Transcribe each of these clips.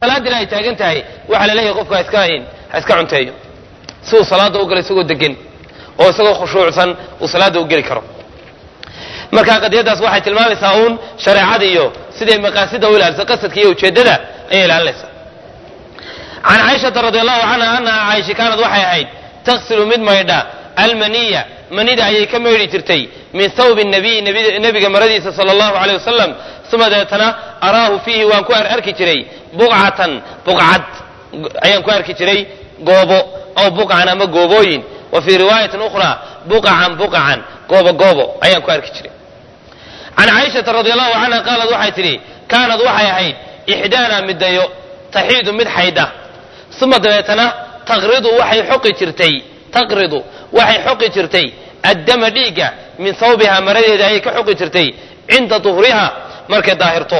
salaadina ay taagan tahay waxaa la leeyahay qofku ha iska ha iska cunteeyo si uu salaada u galo isagoo degan oo isagoo khushuucsan uu salaada u geli karo marka qadiyadaas waxay tilmaamaysaa uun shareecada iyo siday maqaasida u ilaalisa qasadka iyo ujeeddada ayay ilaalinaysaa can caaishata radi allahu canha annaha caaisha kaanad waxay ahayd taksilu mid maydha almaniya manida ayay ka maydhi jirtay min thawbi nabiy nebiga maradiisa sala allahu aleyh wasalam uma deetana araahu fiihi waan ku arki jiray buqcatan buqcad ayaan ku arki jiray goobo aw buqcan ama goobooyin wa fii riwaayatin ukhraa buqacan buqacan goobo goobo ayaan ku arki jiray can caaishata radi allahu canha qaalad waxay tidhi kaanad waxay ahayd ixdaana midayo taxiidu mid xaydha uma dabeetana taqridu waxay xoqi jirtay taqridu waxay xoqi jirtay addama dhiigga min thawbiha maradeeda ayay ka xoqi jirtay cinda duhriha markay daahirto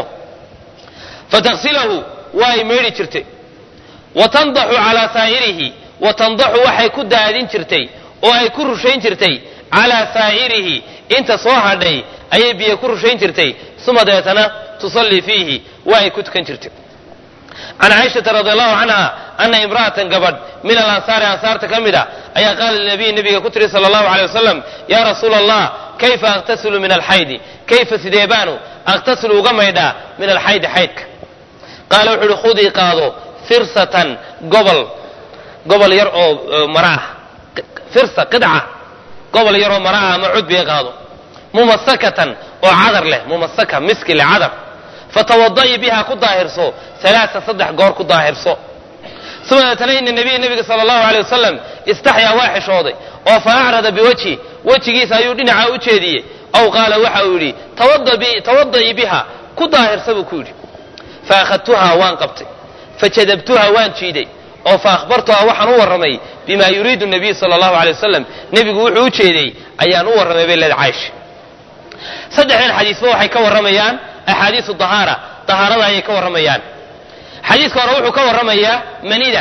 fataqsilahu waa ay meydhi jirtay wa tandaxu calaa saa'irihi wa tandaxu waxay ku daadin jirtay oo ay ku rushayn jirtay calaa saa'irihi inta soo hadhay ayay biyo ku rushayn jirtay uma dabeetana tusallii fiihi waa ay ku tukan jirtay can caaishata radi allahu canha ana imra'atan gabadh min alansaari ansaarta ka mid a ayaa qaala linabiyi nabiga ku tiri sala allahu aleyh wasalam yaa rasuula allah kayfa akhtasilu min alxaydi kayfa sidee baanu akhtasilu uga maydhaa min alxaydi xaydka qaala wuxu uhi khudii qaado firsatan gobol gobol yar oo mara ah firsa qidca gobol yar oo mara ah ama cudbiga qaado mumasakatan oo cadar leh mumasaka miski leh cadar fatawada'i biha ku daahirso alaaa saddex goor ku daahirso uma deetana ina nabiya nabiga sala allahu aley wasalam istaxyaa waa xishooday oo fa acrada biwajhi wejigiisa ayuu dhinaca u jeediyey aw qaala waxa uu yidhi tawada'ii biha ku daahirsa buu ku yidhi faakhadtuhaa waan qabtay fajadabtuhaa waan jiiday oo fa akhbartuhaa waxaan u warramay bima yuriidu nabiyu sala allahu aley wasalam nebigu wuxuu u jeeday ayaan u warramay bay leeda caaisha saddexdan xadiisba waxay ka warramayaan axaadiisu dahaara dahaarada ayay ka warramayaan xadiiska hore wuxuu ka warramayaa manida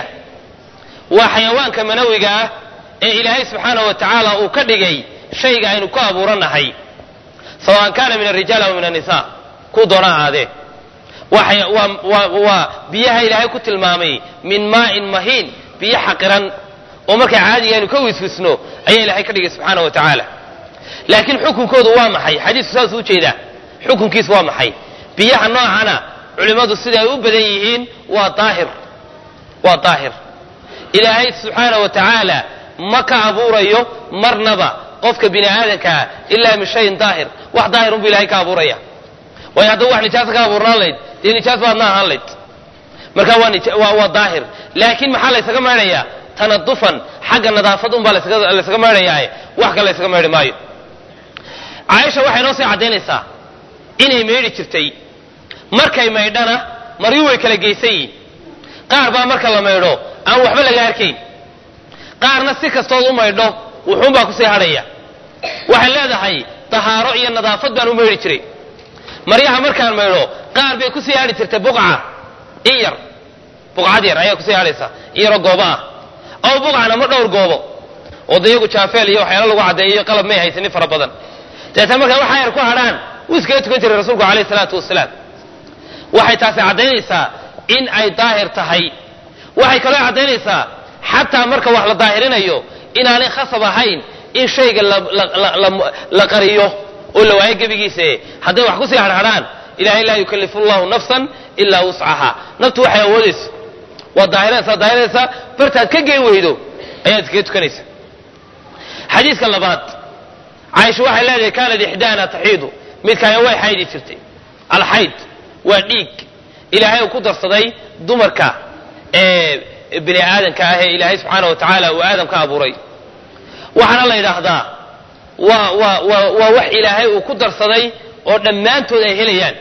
waa xayawaanka manawiga ah ee ilaahay subxaanahu wa tacaala uu ka dhigay shayga aynu ku abuuranahay sawaan kaana min alrijaal aw min annisa kuu doona ahaadee waa biyaha ilaahay ku tilmaamay min maa'in mahiin biyo xaqiran oo markay caadiga aynu ka wiswisno ayaa ilahay ka dhigay subxaana wa tacaala laakiin xukunkoodu waa maxay xadiisku saasuu ujeedaa xukunkiisu waa maxay biyaha noocana culimmadu sida ay u badan yihiin waa daahir waa daahir ilaahay subxaana wa tacaala ma ka abuurayo marnaba qofka bini aadankaa ilaa min shayin daahir wax daahirun bu ilahay ka abuuraya waayo haddaba wax nijaasa ka abuurnaan layd dee nijaas baadna ahaan layd marka waa waa daahir laakiin maxaa laysaga maydhayaa tanadufan xagga nadaafad un baa laysaga maydhayaae wax kale laysaga maydhi maayo caaisha waxay noo sii caddaynaysaa inay maydhi jirtay markay maydhana maryu way kala geysan yihin qaar baa marka la maydho aan waxba laga arkayn qaarna si kastood u maydho wuxuunbaa kusii hadhaya waxay leedahay dahaaro iyo nadaafad baan u maydhi jiray maryaha markaan maydho qaar bay kusii hadhi jirtay buqca in yar buqcad yar ayaa kusii hadhaysa in yaroo goobo ah aw buqcan ama dhowr goobo oo dayagu jaafeel iyo waxyaala lagu caddeeyo qalab may haysanin fara badan dabeetana markaa waxaa yar ku hadhaan wuu iskaga tukan jiray rasuulku alayh salaatu wasalaam waxay taasi caddaynaysaa in ay daahir tahay waxay kaloo caddaynaysaa xataa marka wax la daahirinayo inaanay khasab ahayn in shayga la qariyo oo la waayo gebigiise hadday wax kusii hadhadhaan ilahay laa yukallifu llahu nafsan ilaa wuscaha naftu waxay awoodayso waad daahiranaysaa daahiranaysaa bartaad ka geen weydo ayaad iskaga tukanaysa xadiiska labaad caaisha waxay leedahay kaanad ixdaana taxiidu midkaaya way xaydi jirtay alxayd waa dhiig ilaahay uu ku darsaday dumarka ee bini aadanka ah ee ilaahay subxaana wa tacaala uu aadam ka abuuray waxaana la yidhaahdaa waa waa waa waa wax ilaahay uu ku darsaday oo dhammaantood ay helayaan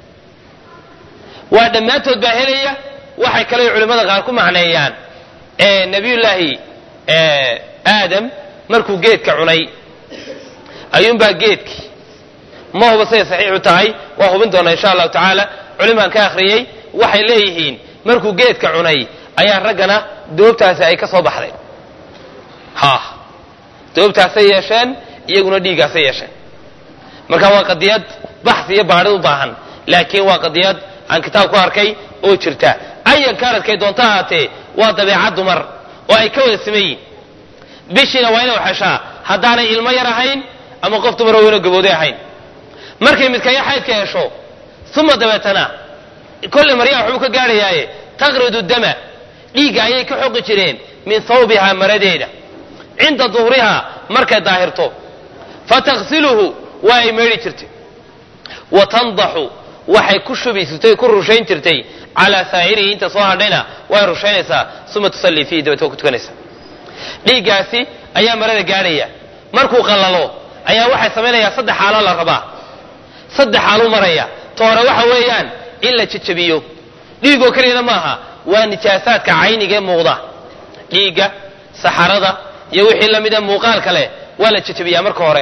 waa dhammaantood baa helaya waxay kale culimmada qaar ku macneeyaan nabiyullaahi aadam markuu geedka cunay ayuunbaa geedkii ma huba siday saxiixu tahay waa hubin doonaa insha allahu tacaala culimaan ka akhriyey waxay leeyihiin markuu geedka cunay ayaa raggana doobtaasi ay ka soo baxday ha doobtaasay yeesheen iyaguna dhiiggaasay yeesheen marka waa qadiyad baxsi iyo baadhid u baahan laakiin waa qadiyad aan kitaab ku arkay oo jirta ay ayan kaaradkay doonto ahaatee waa dabeecad dumar oo ay ka wada sameeyiin bishiina waa inay xeshaa haddaanay ilmo yar ahayn ama qof dumar oo weyno gabooday ahayn markay midkaya xaydka hesho uma dabeetana kolley maryaa waxbuu ka gaadhayaaye taqridu dama dhiigga ayay ka xoqi jireen min hawbihaa maradeeda cinda duhrihaa markay daahirto fataksiluhu waa ay meedhi jirtay wa tandaxu waxay ku shubi jirtay ku rushayn jirtay calaa saa'irihi inta soo hadhayna way rushaynaysaa uma tusallii fiihi dabeet waa ku tukanaysaa dhiiggaasi ayaa marada gaadhaya markuu qallalo ayaa waxay samaynayaa saddex xaalo la rabaa saddex xaaluu maraya ta hore waxa weeyaan in la jejabiyo dhiigoo keliyana maaha waa nijaasaadka cayniga ee muuqda dhiigga saxarada iyo wixii lamida muuqaalka leh waa la jejabiyaa marka hore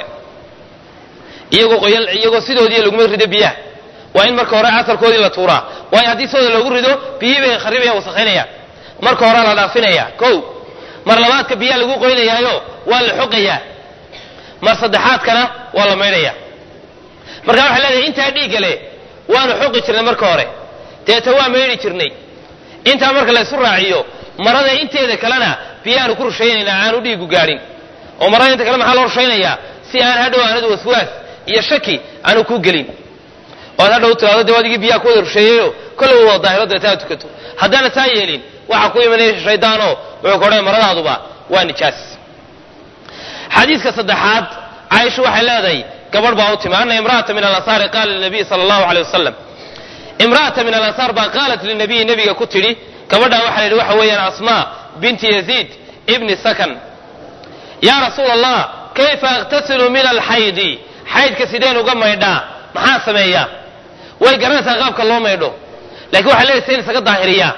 iyagoo qoyal iyagoo sidoodii laguma rido biyaha waa in marka hore asalkoodii la tuuraa waayo haddii sidooda loogu rido biyihii bay kharibaya wasakhaynaya marka hore la dhaafinaya kow mar labaadka biyaha lagu qoynayaayo waa la xoqayaa mar saddexaadkana waa la maydhaya marka waxay leedahay intaa dhiigga leh waanu xoqi jirnay marka hore deeta waa maydhi jirnay intaa marka laysu raaciyo marada inteeda kalena biyahaanu ku rushaynaynaa aanu dhiigu gaadhin oo marada inta kale maxaa loo rushaynayaa si aan hadhow aanad waswaas iyo shaki aanu ku gelin oo ad hadhow tiraado dee adigii biyaha ku wada rusheeyeyo kolle wada daahiro deeta aad tukato haddaana taa yeelin waxaa ku imanaya shaydaanoo wuxuu ka odhanaya maradaaduba waa nijaas xadiiska saddexaad caaisha waxay leedahay gabadh baa u timi ana imra'ata min alansaari qaala linabiy sala allahu aleyh wasalam imra'ata min alansaar baa qaalat linabiyi nebiga ku tidhi gabadhaa waxaa la yidhi waxa weeyaan asmaa binti yaziid ibni sakan yaa rasuula allah kayfa akhtasilu min alxaydi xaydka sideen uga maydhaa maxaa sameeyaa way garanaysaa qaabka loo maydho lakiin waxay leedahay sayn isaga daahiriyaa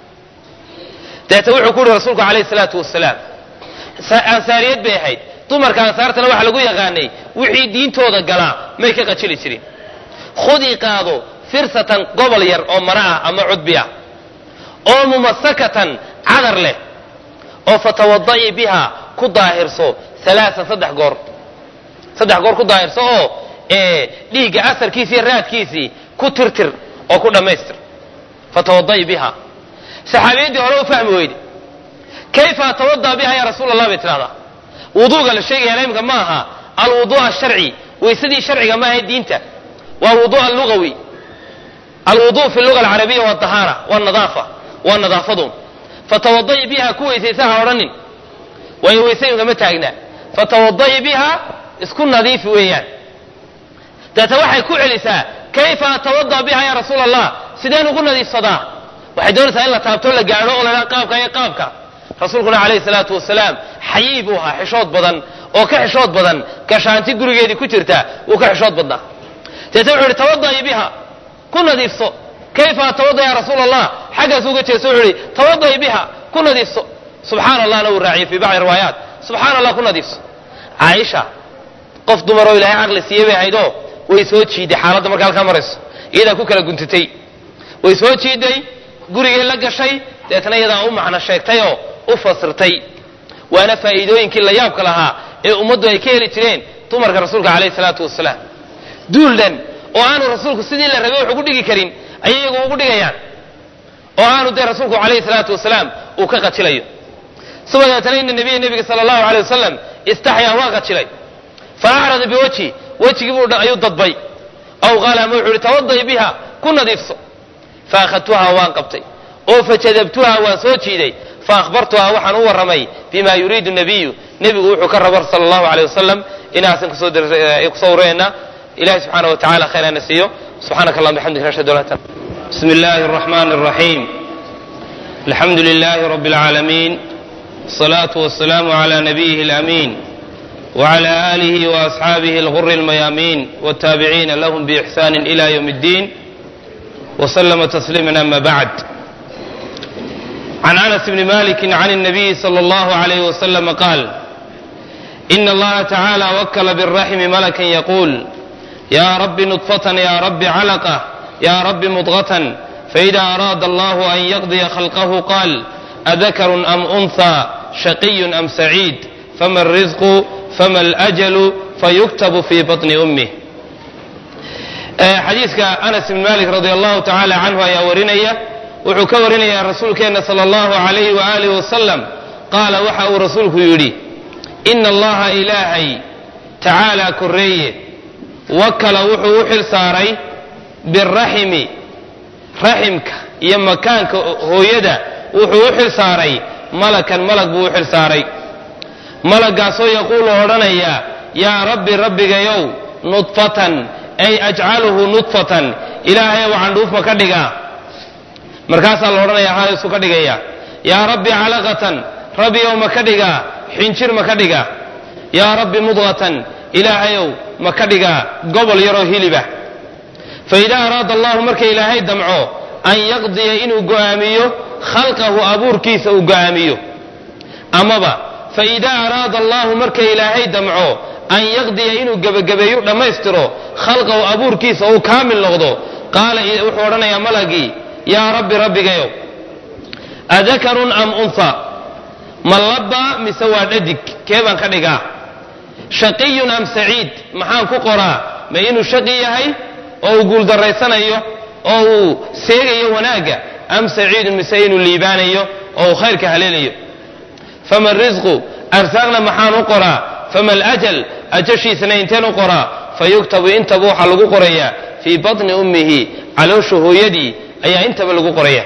deeta wuxuu ku yihi rasuulku calayhi salaatu wasalaam ansaariyad bay ahayd dumarka ansaartana waxaa lagu yaqaanay wixii diintooda galaa may ka qajili jirin khudii qaado firsatan gobol yar oo mara ah ama cudbi ah oo mumasakatan cadar leh oo fatawada'i biha ku daahirso alaaan saddex goor saddex goor ku daahirso oo dhiigga asarkiisii raadkiisii ku tirtir oo ku dhammaystir fatawada'i biha saxaabiyaddii hore u fahmi weyde kayfa atawada biha ya rasuul allah bay tidhahdaa wuduuga la sheegaya imika ma aha alwudu asharci weysadii sharciga maaha diinta waa alwudu allugawi alwudu fi luga alcarabiya waa dahaara waa nadaafa waa nadaafadu fatawada'i biha ku weysaysa ha odhanin waayo weysayinka ma taagna fatawada'i biha isku nadiifi weeyaan deeta waxay ku celisaa kayfa atawada biha ya rasuul allah sideen ugu nadiifsadaa waxay doonaysaa in la taabto la gaadho oo la dhaha qaabka iyo qaabka rasuulkuna calayhi salaatu wasalaam xayii buu ahaa xishood badan oo ka xishood badan gashaanti gurigeedii ku jirta wuu ka xishood badnaa deeta wuxu uhi tawada'i biha ku nadiifso kayfa atawada ya rasuul allah xaggaas uga jeeso wuxuu ihi tawada'i biha ku nadiifso subxaana allahna uu raaciyey fii bacdi riwaayaat subxaana allah ku nadiifso caaisha qof dumar oo ilaahay caqli siiyey bay ahaydoo way soo jiiday xaaladda marka halkaa marayso iyadaa ku kala guntatay way soo jiiday gurigay la gashay deetna iyadaa u macno sheegtayoo u fasirtay waana faa'iidooyinkii la yaabka lahaa ee ummaddu ay ka heli jireen dumarka rasuulka calayhi salaatu wasalaam duuldhan oo aanu rasuulku sidii la rabay wax ugu dhigi karin ayay iyagu ugu dhigayaan oo aanu dee rasuulku calayhi salaatu wasalaam uu ka qajilayo suma deetana ina nabiya nebiga sala allahu aleyh wasalam istaxyaa waa qajilay fa acrada biwajhi wejigii buu ayuu dadbay aw qaala ama wuxuu ihi tawada'i biha ku nadiifso fa akhadtuhaa waan qabtay oo fajadabtuhaa waan soo jiiday fa akhbartuhaa waxaan u warramay bima yuriidu nabiyu nebigu wuxuu ka rabo sala allahu aleyh wasalam inaasan kusoo kusoo warayna ilahi subxaana wa tacala khayr ana siiyo subxaanaka allahuma bixamdika ashhadu an laa بسم الله الرحمن الرحيم الحمد لله رب العالمين الصلاة والسلام على نبيه الأمين وعلى آله وأصحابه الغر الميامين والتابعين لهم بإحسان إلى يوم الدين وسلم تسليما أما بعد عن أنس بن مالك عن النبي صلى الله عليه وسلم قال إن الله تعالى وكل بالرحم ملكا يقول يا رب نطفة يا رب علقة يا رب مضغة فإذا أراد الله أن يقضي خلقه قال أذكر أم أنثى شقي أم سعيد فما الرزق فما الأجل فيكتب في بطن أمه xadiiska anas ibn malik radi allahu tacaala canhu ayaa warinaya wuxuu ka warinayaa rasuulkeenna sala allahu calayhi waaalih wasalam qaala waxa uu rasuulku yidhi ina allaha ilaahay tacaala korreeye wakala wuxuu u xil saaray biraximi raximka iyo makaanka hooyada wuxuu u xil saaray malakan malag buu u xil saaray malagaasoo yaquulu odhanaya yaa rabbi rabbigayow nudfatan ay ajcaluhu nudfatan ilaahayow candhuuf ma ka dhigaa markaasaa la odhanaya haaysu ka dhigaya yaa rabbi calaqatan rabbiyow ma ka dhigaa xinjir ma ka dhigaa yaa rabbi mudqatan ilaahayow ma ka dhigaa gobol yaroo hiliba fa idaa araada allahu marka ilaahay damco an yaqdiya inuu go'aamiyo khalqahu abuurkiisa uu go'aamiyo amaba fa idaa araada allahu marka ilaahay damco an yaqdiya inuu gebagabeeyo dhammaystiro khalqahu abuurkiisa uu kaamil noqdo qaala wuxuu odhanayaa malagii yaa rabbi rabbigayow adakarun am unha ma labba mise waa dhadig kee baan ka dhigaa shaqiyun am saciid maxaan ku qoraa ma inuu shaqi yahay oo uu guuldarraysanayo oo uu seegayo wanaagga am saciidun mise inuu liibaanayo oo uu khayrka haleelayo fama risqu arsaaqna maxaan u qoraa fama alajal ajashiisana inteen u qoraa fa yuktabu intaba waxaa lagu qorayaa fii batni ummihi caloosha hooyadii ayaa intaba lagu qoraya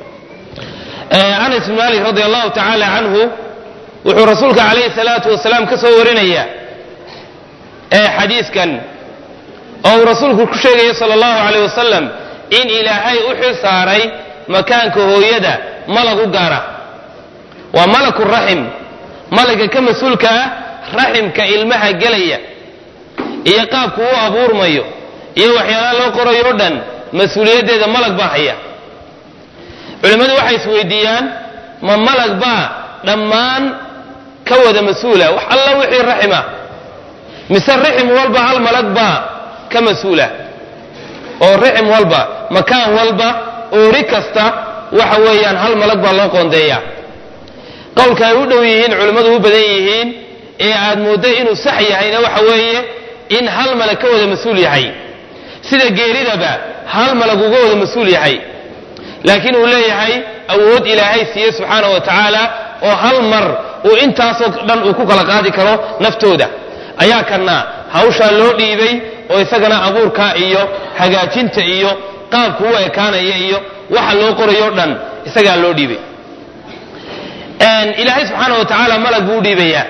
anas bn malik radi allahu tacaala canhu wuxuu rasuulka calayhi salaatu wasalaam ka soo warinaya xadiiskan oo uu rasuulku ku sheegaya sala allahu calayh wasalam in ilaahay u xil saaray makaanka hooyada malag u gaara waa malaku raxim malaga ka mas-uulka ah raximka ilmaha gelaya iyo qaabku u abuurmayo iyo waxyaalaha loo qorayo o dhan mas-uuliyaddeeda malag baa haya culimmadu waxay isweydiiyaan ma malag baa dhammaan ka wada mas-uula wax alla wixii raxima mise rixim walba hal malag baa ka mas-uula oo rixim walba makaan walba oori kasta waxa weeyaan hal malag baa loo qoondeeyaa qowlka ay u dhow yihiin culimmadu u badan yihiin ee aad moodday inuu sax yahayna waxa weeye in hal malag ka wada mas-uul yahay sida geeridaba hal malag uga wada mas-uul yahay laakiin uu leeyahay awood ilaahay siiye subxaanahu wa tacaala oo hal mar uu intaasoo dhan uu ku kala qaadi karo naftooda ayaa kana hawshaa loo dhiibay oo isagana abuurka iyo hagaajinta iyo qaabku u ekaanaya iyo waxa loo qorayo dhan isagaa loo dhiibay ilaahay subxaana wa tacaala malag buu u dhiibayaa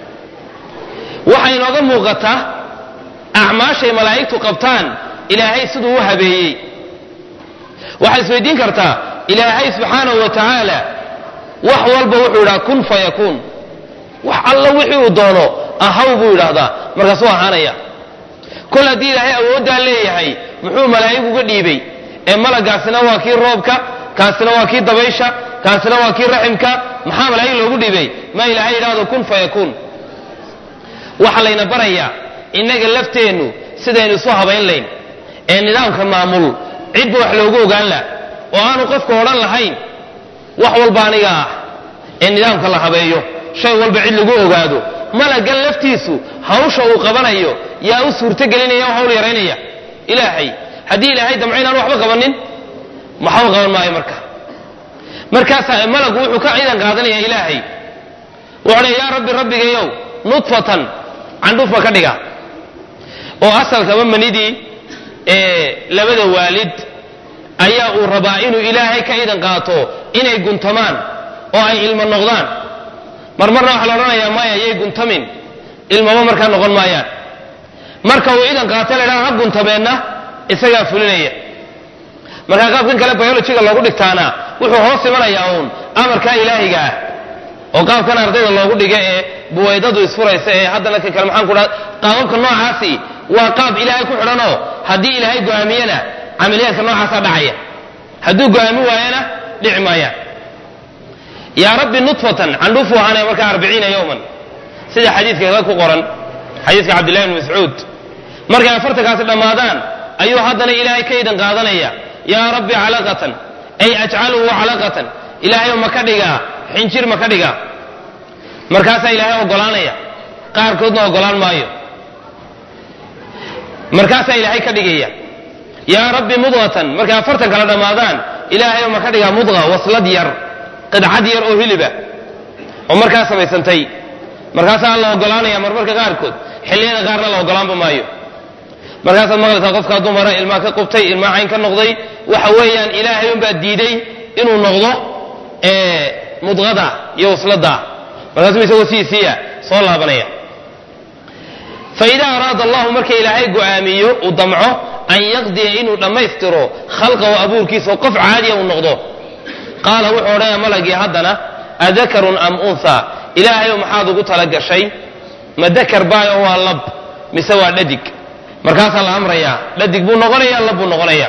waxaa inooga muuqata acmaashay malaa'igtu qabtaan ilaahay siduu u habeeyey waxaad isweydiin kartaa ilaahay subxaanahu wa tacaala wax walba wuxuu idhaha kun fayakuun wax alla wixii uu doono ahaw buu idhaahdaa markaasuu ahaanaya kol haddii ilaahay awooddaa leeyahay muxuu malaa'ig uga dhiibay ee malagaasina waa kii roobka kaasina waa kii dabaysha kaasina waa kii raximka maxaa malaa'ig loogu dhiibay ma ilaahay idhaahdo kun fayakuun waxaa layna barayaa innaga lafteennu sidaynu isu habayn layn ee nidaamka maamul cidba wax loogu ogaan lah oo aanu qofku odhan lahayn wax walba aniga ah ee nidaamka la habeeyo shay walba cid lagu ogaado malagan laftiisu hawsha uu qabanayo yaa u suurtogelinaya oo hawl yaraynaya ilaahay haddii ilaahay damco inaan waxba qabanin maxba qaban maayo marka markaasaa malagu wuxuu ka ciidan qaadanaya ilaahay wuxuu odhaya yaa rabbi rabbigayow nudfatan candhuuf ma ka dhiga oo asalkaba manidii labada waalid ayaa uu rabaa inuu ilaahay ka idan qaato inay guntamaan oo ay ilmo noqdaan marmarna waxaa la odhanayaa maya yay guntamin ilmaba markaa noqon maayaan marka uu idan qaato la ydhaha ha guntameenna isagaa fulinaya markaa qaabkan kale biologiga loogu dhigtaana wuxuu hoos imanayaa uun amarkaa ilaahiga ah oo qaabkan ardayda loogu dhiga ee buwaydadu isfuraysa ee haddana ka kale maxaan ku dhaha qaababka noocaasi waa qaab ilaahay ku xidhanoo haddii ilaahay go'aamiyana camaliyaadka noocaasaa dhacaya hadduu go'aami waayana dhici maayaan yaa rabbi nudfatan candhuufuu ahaanaya markaa arbiciina yowman sida xadiidka ku qoran xadiidka cabdillahi bni mascuud markay afartankaasi dhammaadaan ayuu haddana ilaahay ka idan qaadanaya yaa rabbi calaqatan ay ajcaluhu calaqatan ilaahayow ma ka dhigaa xinjir ma ka dhigaa markaasaa ilaahay ogolaanaya qaarkoodna ogolaan maayo markaasaa ilaahay ka dhigaya yaa rabbi mudqatan markay afartan kala dhammaadaan ilaahay ma ka dhigaa mudqa waslad yar qidcad yar oo hiliba oo markaa samaysantay markaasaa la ogolaanaya marmarka qaarkood xilliyada qaarna la ogolaanba maayo markaasaad maqlaysaa qofkaa dumara ilmaa ka qubtay ilmaa cayn ka noqday waxa weeyaan ilaahay unbaa diiday inuu noqdo mudqada iyo waslada markaasuu isagoo siisiiya soo laabanaya faidaa araada allahu marka ilaahay go'aamiyo uu damco an yaqdiya inuu dhammaystiro khalqahu abuurkiisa oo qof caadiya uu noqdo qaala wuxuu odhanaya malagii haddana adakarun am unha ilaahayow maxaad ugu tala gashay ma dakar baayo waa lab mise waa dhadig markaasaa la amrayaa dhadig buu noqonaya lab buu noqonaya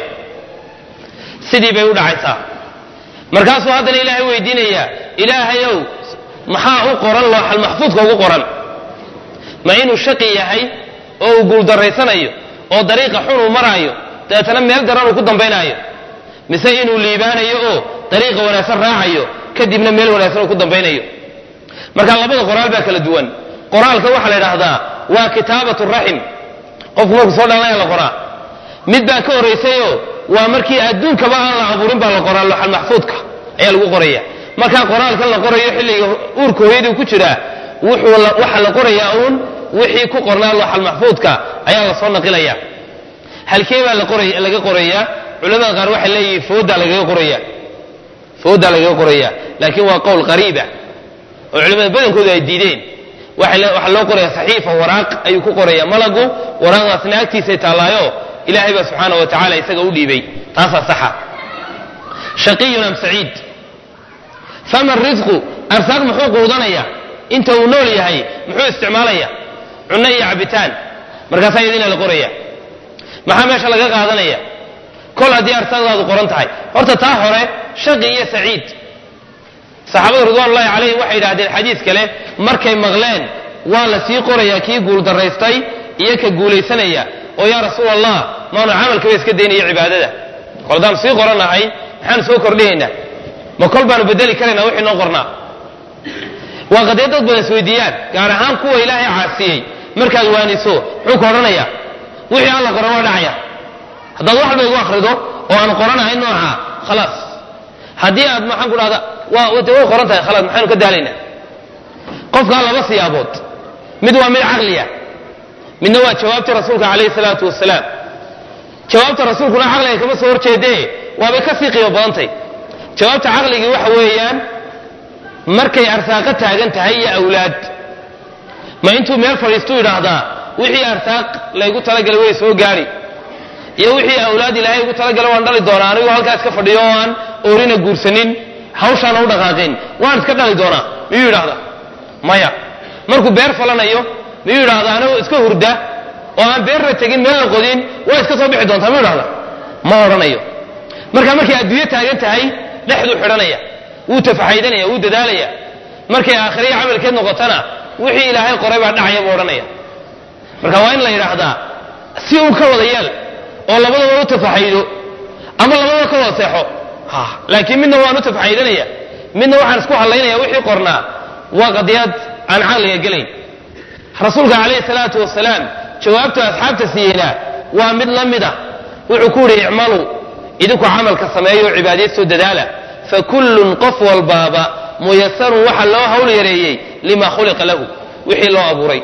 sidii bay u dhacaysaa markaasuu haddana ilaahay weydiinayaa ilaahayow maxaa u qoran looxal maxfuudka ugu qoran ma inuu shaqi yahay oo uu guuldarraysanayo oo dariiqa xun uu maraayo dabeetana meel daran uu ku dambaynaayo mise inuu liibaanayo oo dariiqa wanaagsan raacayo kadibna meel wanaagsan uu ku dambaynayo marka labada qoraal baa kala duwan qoraalka waxaa la idhaahdaa waa kitaabatu raxim qofku markuu soo dhalanaya la qoraa mid baa ka horraysayoo waa markii adduunkaba aan la abuurin baa la qoraa looxal maxfuudka ayaa lagu qoraya markaa qoraalkan la qorayo xilliga uurka hooyadii ku jiraa waxaa la qorayaa uun wixii ku qornaa looxal maxfuudka ayaa lasoo naqilaya halkee baa laga qorayaa culamada qaar waxay leeyihiin foodaa lagaga qoraya foodaa lagaga qoraya laakiin waa qowl qariiba oo culamada badankoodu ay diideen waxaa loo qoraya saxiifa waraaq ayuu ku qoraya malagu waraaqdaasna agtiisay taallaayo ilaahay baa subxaana wa tacala isaga u dhiibay taasaa saxa shaqiyun am saciid fama risqu arsaaq muxuu quudanaya inta uu nool yahay muxuu isticmaalaya cunno iyo cabitaan markaasaa iyadina la qoraya maxaa meesha laga qaadanaya kol haddii arsaaqdaadu qoran tahay horta taa hore shaqi iyo saciid saxaabada ridwanullahi calayhim waxay yidhahdeen xadiis kale markay maqleen waa la sii qorayaa kii guuldaraystay iyo ka guulaysanaya oo yaa rasuul allah maanu camalkaba iska daynaya cibaadada kol haddaan sii qoranahay maxaanu soo kordhinaynaa ma kol baanu bedeli karaynaa wixii noo qornaa waa qadiyad dad badan isweydiiyaan gaar ahaan kuwa ilaahay caasiyey markaad waaniso muxuu ka odhanayaa wixii alla qoran waa dhacaya haddaad wax walba igu akhrido oo aan qoranahay nooca khalaas haddii aad maxaan ku dhahda waa de way qoran tahay khalaas maxaynu ka daalaynaa qofkaa laba siyaabood mid waa mid caqliya midna waa jawaabtii rasuulka calayhi salaatu wasalaam jawaabta rasuulkuna caqliga kama soo horjeedee waabay ka sii qiimo badantay jawaabta caqligii waxa weeyaan markay arsaaqo taagan tahay iyo awlaad ma intuu meel fadhiistuu idhaahdaa wixii arsaaq laygu talagalay way soo gaari iyo wixii awlaad ilaahay ugu talagalay waan dhali doonaa anigoo halkaa iska fadhiyo oo aan oorina guursanin hawshaana u dhaqaaqin waan iska dhali doonaa miyuu yidhahdaa maya markuu beer falanayo miyuu yidhahdaa anigoo iska hurda oo aan beerna tegin meelna qodin waa iska soo bixi doontaa miyuu yidhahdaa ma odhanayo marka markay adduunyo taagan tahay dhexduu xidhanaya wuu tafaxaydanaya wuu dadaalaya markay aakhiriya camalkeed noqotana wixii ilaahay qoray baa dhacaya buu odhanaya marka waa in la yidhaahdaa si uu ka wada yeel oo labadaba u tafaxaydo ama labadaba ka wada seexo laakiin midna waan u tafaxaydanaya midna waxaan isku hadlaynaya wixii qornaa waa qadiyad aan caqliga gelayn rasuulka calayhi salaatu wasalaam jawaabtu asxaabta siiyeyna waa mid la mid ah wuxuu ku yidhi icmaluu idinku camalka sameeyo cibaadaystoo dadaala fakullun qof walbaaba muyasarun waxa loo hawl yareeyey lima khuliqa lahu wixii loo abuuray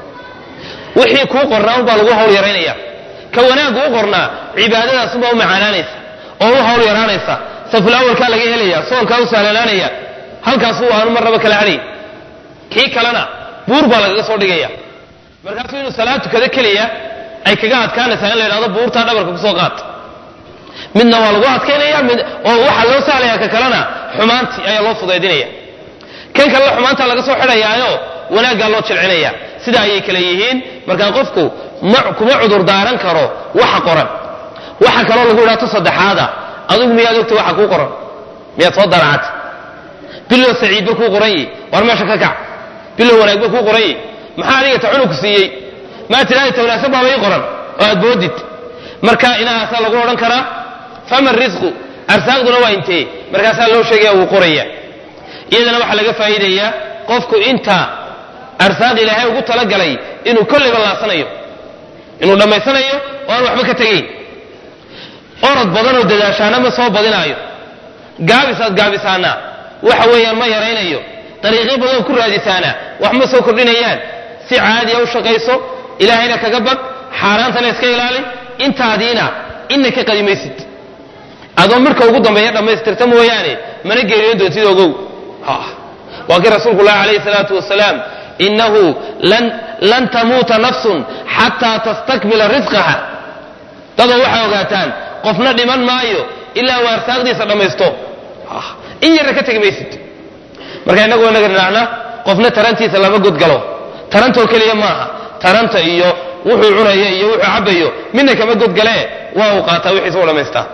wixii kuu qornaa unbaa lagu hawl yaraynaya ka wanaaggu u qornaa cibaadadaasunbaa u macaanaanaysa oo u hawl yaraanaysa safulawalkaa laga helaya soonkaa u sahlanaanaya halkaasuu aanu marnaba kala hadhay kii kalena buur baa lagaga soo dhigaya markaasuu inuu salaad tukado keliya ay kaga adkaanaysaa in la yidhahdo buurtaa dhabarka kusoo qaat midna waa lagu adkaynaya mid oo waxaa loo sahlaya ka kalena xumaantii ayaa loo fudaydinaya kan kalena xumaantaa laga soo xidhayaayo wanaaggaa loo jilcinaya sida ayay kale yihiin markaa qofku kuma cudur daaran karo waxa qoran waxa kaloo lagu idhahto saddexaada adigu miyaad ogta waxa kuu qoran miyaad soo daracata bilow saciidba kuu qoran yihi war meesha ka kac bilow wanaagba kuu qoran yihi maxaa adiga ta cunugku siiyey maa tidhahda ta wanaagsan baaba ii qoran oo aad boodid marka inahaasaa lagu odhan karaa fama risqu arsaaqduna waa intee markaasaa loo sheegaya wuu qoraya iyadana waxaa laga faa'iidayaa qofku inta arsaaq ilaahay ugu talagalay inuu kolleyba laasanayo inuu dhammaysanayo oo aan waxba ka tegayn orod badanoo dadaashaana ma soo badinaayo gaabisaad gaabisaana waxa weeyaan ma yaraynayo dariiqyo badan ku raadisaana wax ma soo kordhinayaan si caadiya u shaqayso ilaahayna kaga bag xaaraantana iska ilaali intaadiina ina ka qadimaysid adoo marka ugu dambeeya dhammaystirta mooyaane mana geeriyoon doontid ogow waa kii rasuulku lahi alayhi salaatu wasalaam inahu lan tamuuta nafsun xataa tastakmila risqaha dadoo waxay ogaataan qofna dhiman maayo ilaa uu arsaaqdiisa dhammaysto in yarna ka tegi maysid marka innagu inaga dhinaacna qofna tarantiisa lama godgalo tarantoo keliya maaha taranta iyo wuxuu cunaya iyo wuxuu cabayo midna kama godgalee waa uu qaataa wixiisa u dhammaystaa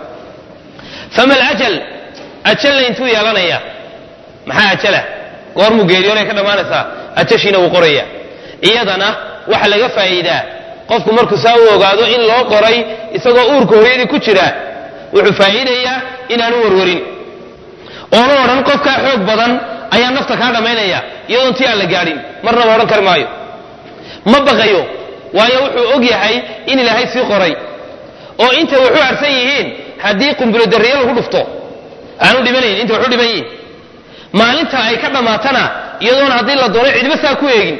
fama alajal ajalla intuu yeelanaya maxaa ajala goormuu geeriyoonay ka dhammaanaysaa ajashiina wuu qoraya iyadana waxa laga faa'iidaa qofku markuu saa u ogaado in loo qoray isagoo uurka hooyadii ku jira wuxuu faa'iidayaa inaanu warwarin oona odhan qofkaa xoog badan ayaa nafta kaa dhammaynaya iyadoon tii aan la gaadhin marnaba odhan kari maayo ma baqayo waayo wuxuu og yahay in ilaahay sii qoray oo intay waxu harsan yihiin haddii qumbulo darriye lagu dhufto aanu dhimanayn intay waxu dhiban yihiin maalinta ay ka dhammaatana iyadoona haddii la doono cidba saa ku eegin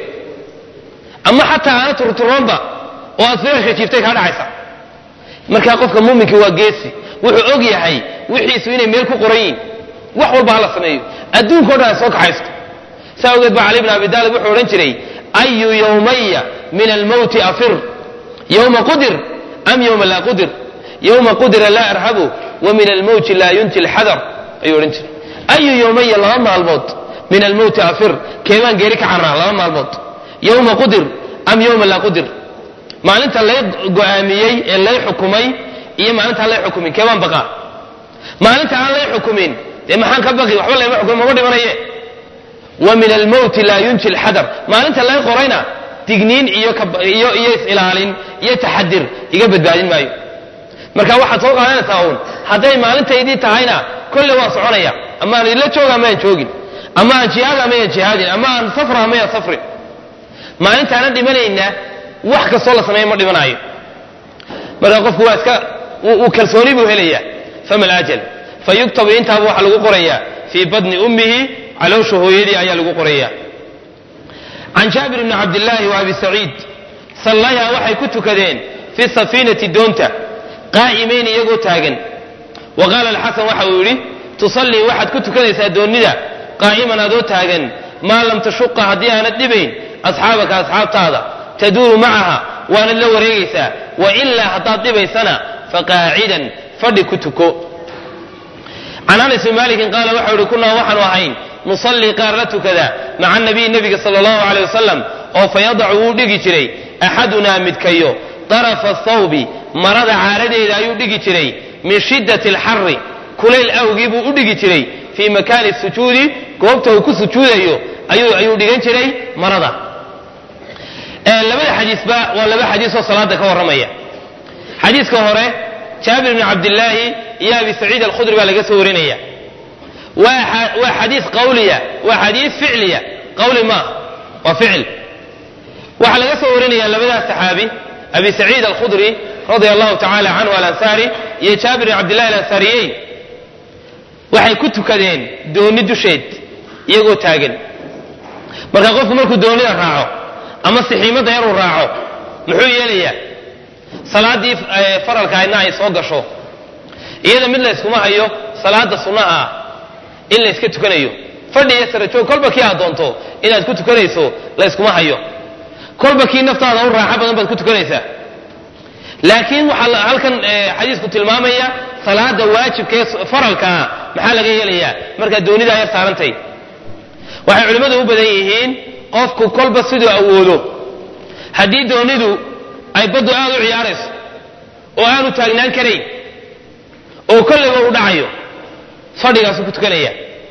ama xataa aana turturoonba oo aad firashka jiiftay kaa dhacaysa markaa qofka muuminkii waa geesi wuxuu og yahay wixiisu inay meel ku qoran yihin wax walba hala sameeyo adduunka o dhan ay soo kaxaysto saa ogeed baa cali bn abi taalib wuxuu odhan jiray ayu yowmaya min almowti afir yowma qudir am yowma laa qudir yowma qudira laa arhabu wa min almowti laa yunti lxadar ayuu odhan jiray ayu yowmaya laba maalmood min almowti afir keebaan geeri ka carraa laba maalmood yowma qudir am yowma laa qudir maalinta lay go'aamiyey ee lay xukumay iyo maalintaan lay xukumin keebaan baqaa maalinta aan lay xukumin dee maxaan ka baqi waxba layma xukumin mama dhimanaye wa min almowti laa yunji lxadar maalinta lay qorayna digniin iyo iyo iyo is-ilaalin iyo taxadir iga badbaadin maayo marka waxaad soo qaadanaysaa uun hadday maalintaydii tahayna kolle waan soconaya ama aan idinla jooga ama aan joogin ama aan jihaada ama aan jihaadin ama aan safra ama aan safrin maalintaana dhimanayna wax kastoo la sameeya ma dhimanaayo marka qofku waa iska uu kalsooni buu helaya fama alajal fayuktabu intaaba waxaa lagu qorayaa fii badni ummihi caloosha hooyadii ayaa lagu qoraya can jaabir bni cabdillaahi wa abi saciid sallayaa waxay ku tukadeen fi safiinati doonta qaa'imayn iyagoo taagan wa qaala alxasan waxa uu yidhi tusallii waxaad ku tukanaysaa doonnida qaa'iman adoo taagan maa lam tashuqa haddii aanad dhibayn asxaabaka asxaabtaada taduuru macaha waanad la wareegaysaa wa ilaa haddaad dhibaysana faqaacidan fadhi ku tuko can anas bn malikin qaala waxau ihi kunaa waxaanu ahayn nusallii qaar la tukada maca nabiyi nebiga sala allahu aleyh wasalam oo fayadacu wuu dhigi jiray axadunaa midkayo darafa thawbi marada caaradeeda ayuu dhigi jiray min shiddati alxari kulayl awgii buu u dhigi jiray fii makaani sujuudi goobta uu ku sujuudayo ayuu dhigan jiray marada labada xadiisba waa laba xadiisoo salaada ka warramaya xadiiska hore jaabir bni cabdillaahi iyo abi saciid alkhudri baa laga soo warinaya waa xadiis qawliya waa xadiis ficliya qawli maaha waa ficil waxaa laga soo warinaya labadaas saxaabi abi saciid alkhudri radia allahu tacala canhu alansaari iyo jaabir bni cabdillahi alansaariyeyn waxay ku tukadeen dooni dusheed iyagoo taagan marka qofku markuu doonida raaco ama sixiimadda yaruu raaco muxuu yeelayaa salaaddii faralka aydna ay soo gasho iyada mid layskuma hayo salaada sunnaha ah in layska tukanayo fadhi iyo sarajoog kolba kii aad doonto inaad ku tukanayso layskuma hayo kolba kii naftaada u raaxo badan baad ku tukanaysaa laakiin waxaa halkan xadiisku tilmaamaya salaada waajibka ee faralkaa maxaa laga yeelayaa markaad doonidaa yar saarantay waxay culimmadu u badan yihiin qofku kolba siduu awoodo haddii doonidu ay baddu aad u ciyaarayso oo aanu taagnaan karayn oo kolleyba u dhacayo fadhigaasuu ku tukanaya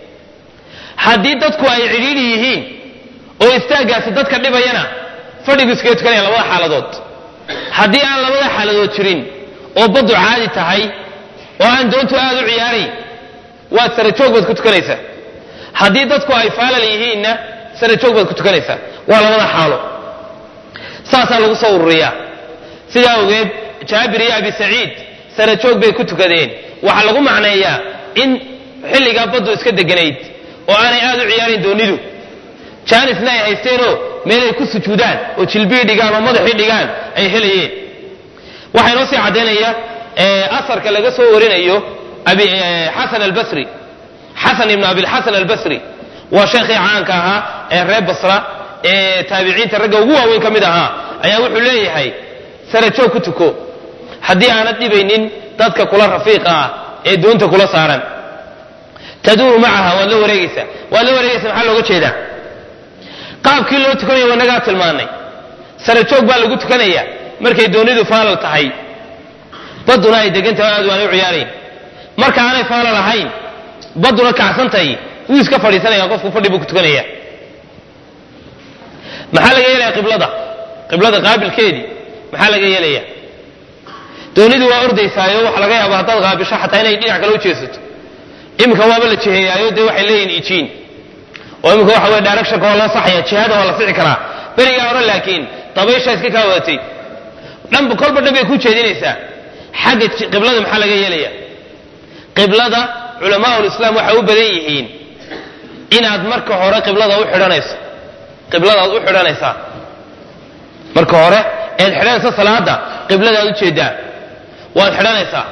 haddii dadku ay cidhiidhi yihiin oo istaaggaasi dadka dhibayana fadhigu iskaga tukanaya labada xaaladood haddii aan labada xaaladood jirin oo baddu caadi tahay oo aan doontu aad u ciyaarayn waad sarajoog baad ku tukanaysaa haddii dadku ay faalal yihiinna sarajoog baad ku tukanaysaa waa labada xaalo saasaa lagu soo ururiyaa sidaa ogeed jaabir iyo abi saciid sarajoog bay ku tukadeen waxaa lagu macneeyaa in xilligaa baddu iska deganayd oo aanay aad u ciyaarin doonidu jaanisna ay haysteenoo meelay ku sujuudaan oo jilbii dhigaan oo madaxii dhigaan ay helayeen waxaa inoo sii caddaynaya asarka laga soo warinayo xasan albasri xasan ibnu abilxasan albasri waa sheekhii caanka ahaa ee reer basra ee taabiciinta ragga ugu waaweyn ka mid ahaa ayaa wuxuu leeyahay sarajoog ku tuko haddii aanad dhibaynin dadka kula rafiiqa ah ee doonta kula saaran taduuru macaha waad la wareegaysaa waad la wareegaysa maxaa looga jeedaa qaabkii loo tukanaya wanagaa tilmaanay sarajoog baa lagu tukanaya markay doonidu faalal tahay badduna ay degan tahay aad waanay u ciyaarayn marka aanay faalal ahayn badduna kacsantahay wuu iska fadhiisanaya qofku fadhi buu ku tukanaya maxaa laga yeelaya qiblada qiblada qaabilkeedii maxaa laga yeelaya doonidu waa ordaysaayo waxaa laga yaaba haddaad qaabisho xataa inay dhinac kale u jeesato iminka waaba la jiheeyaayo dee waxay leeyihin ijiin oo iminka waxa weye directionka waa loo saxaya jihada waa la sixi karaa berigaa hore laakiin dabaysha iska kaa wadatay dhanba kolba dhan bay ku jeedinaysaa xagga qiblada maxaa laga yeelaya qiblada culamaa ulislaam waxay u badan yihiin inaad marka hore qiblada u xidhanayso qibladaad u xidhanaysaa marka hore eed xidhanaysa salaada qibladaad u jeedaa waad xidhanaysaa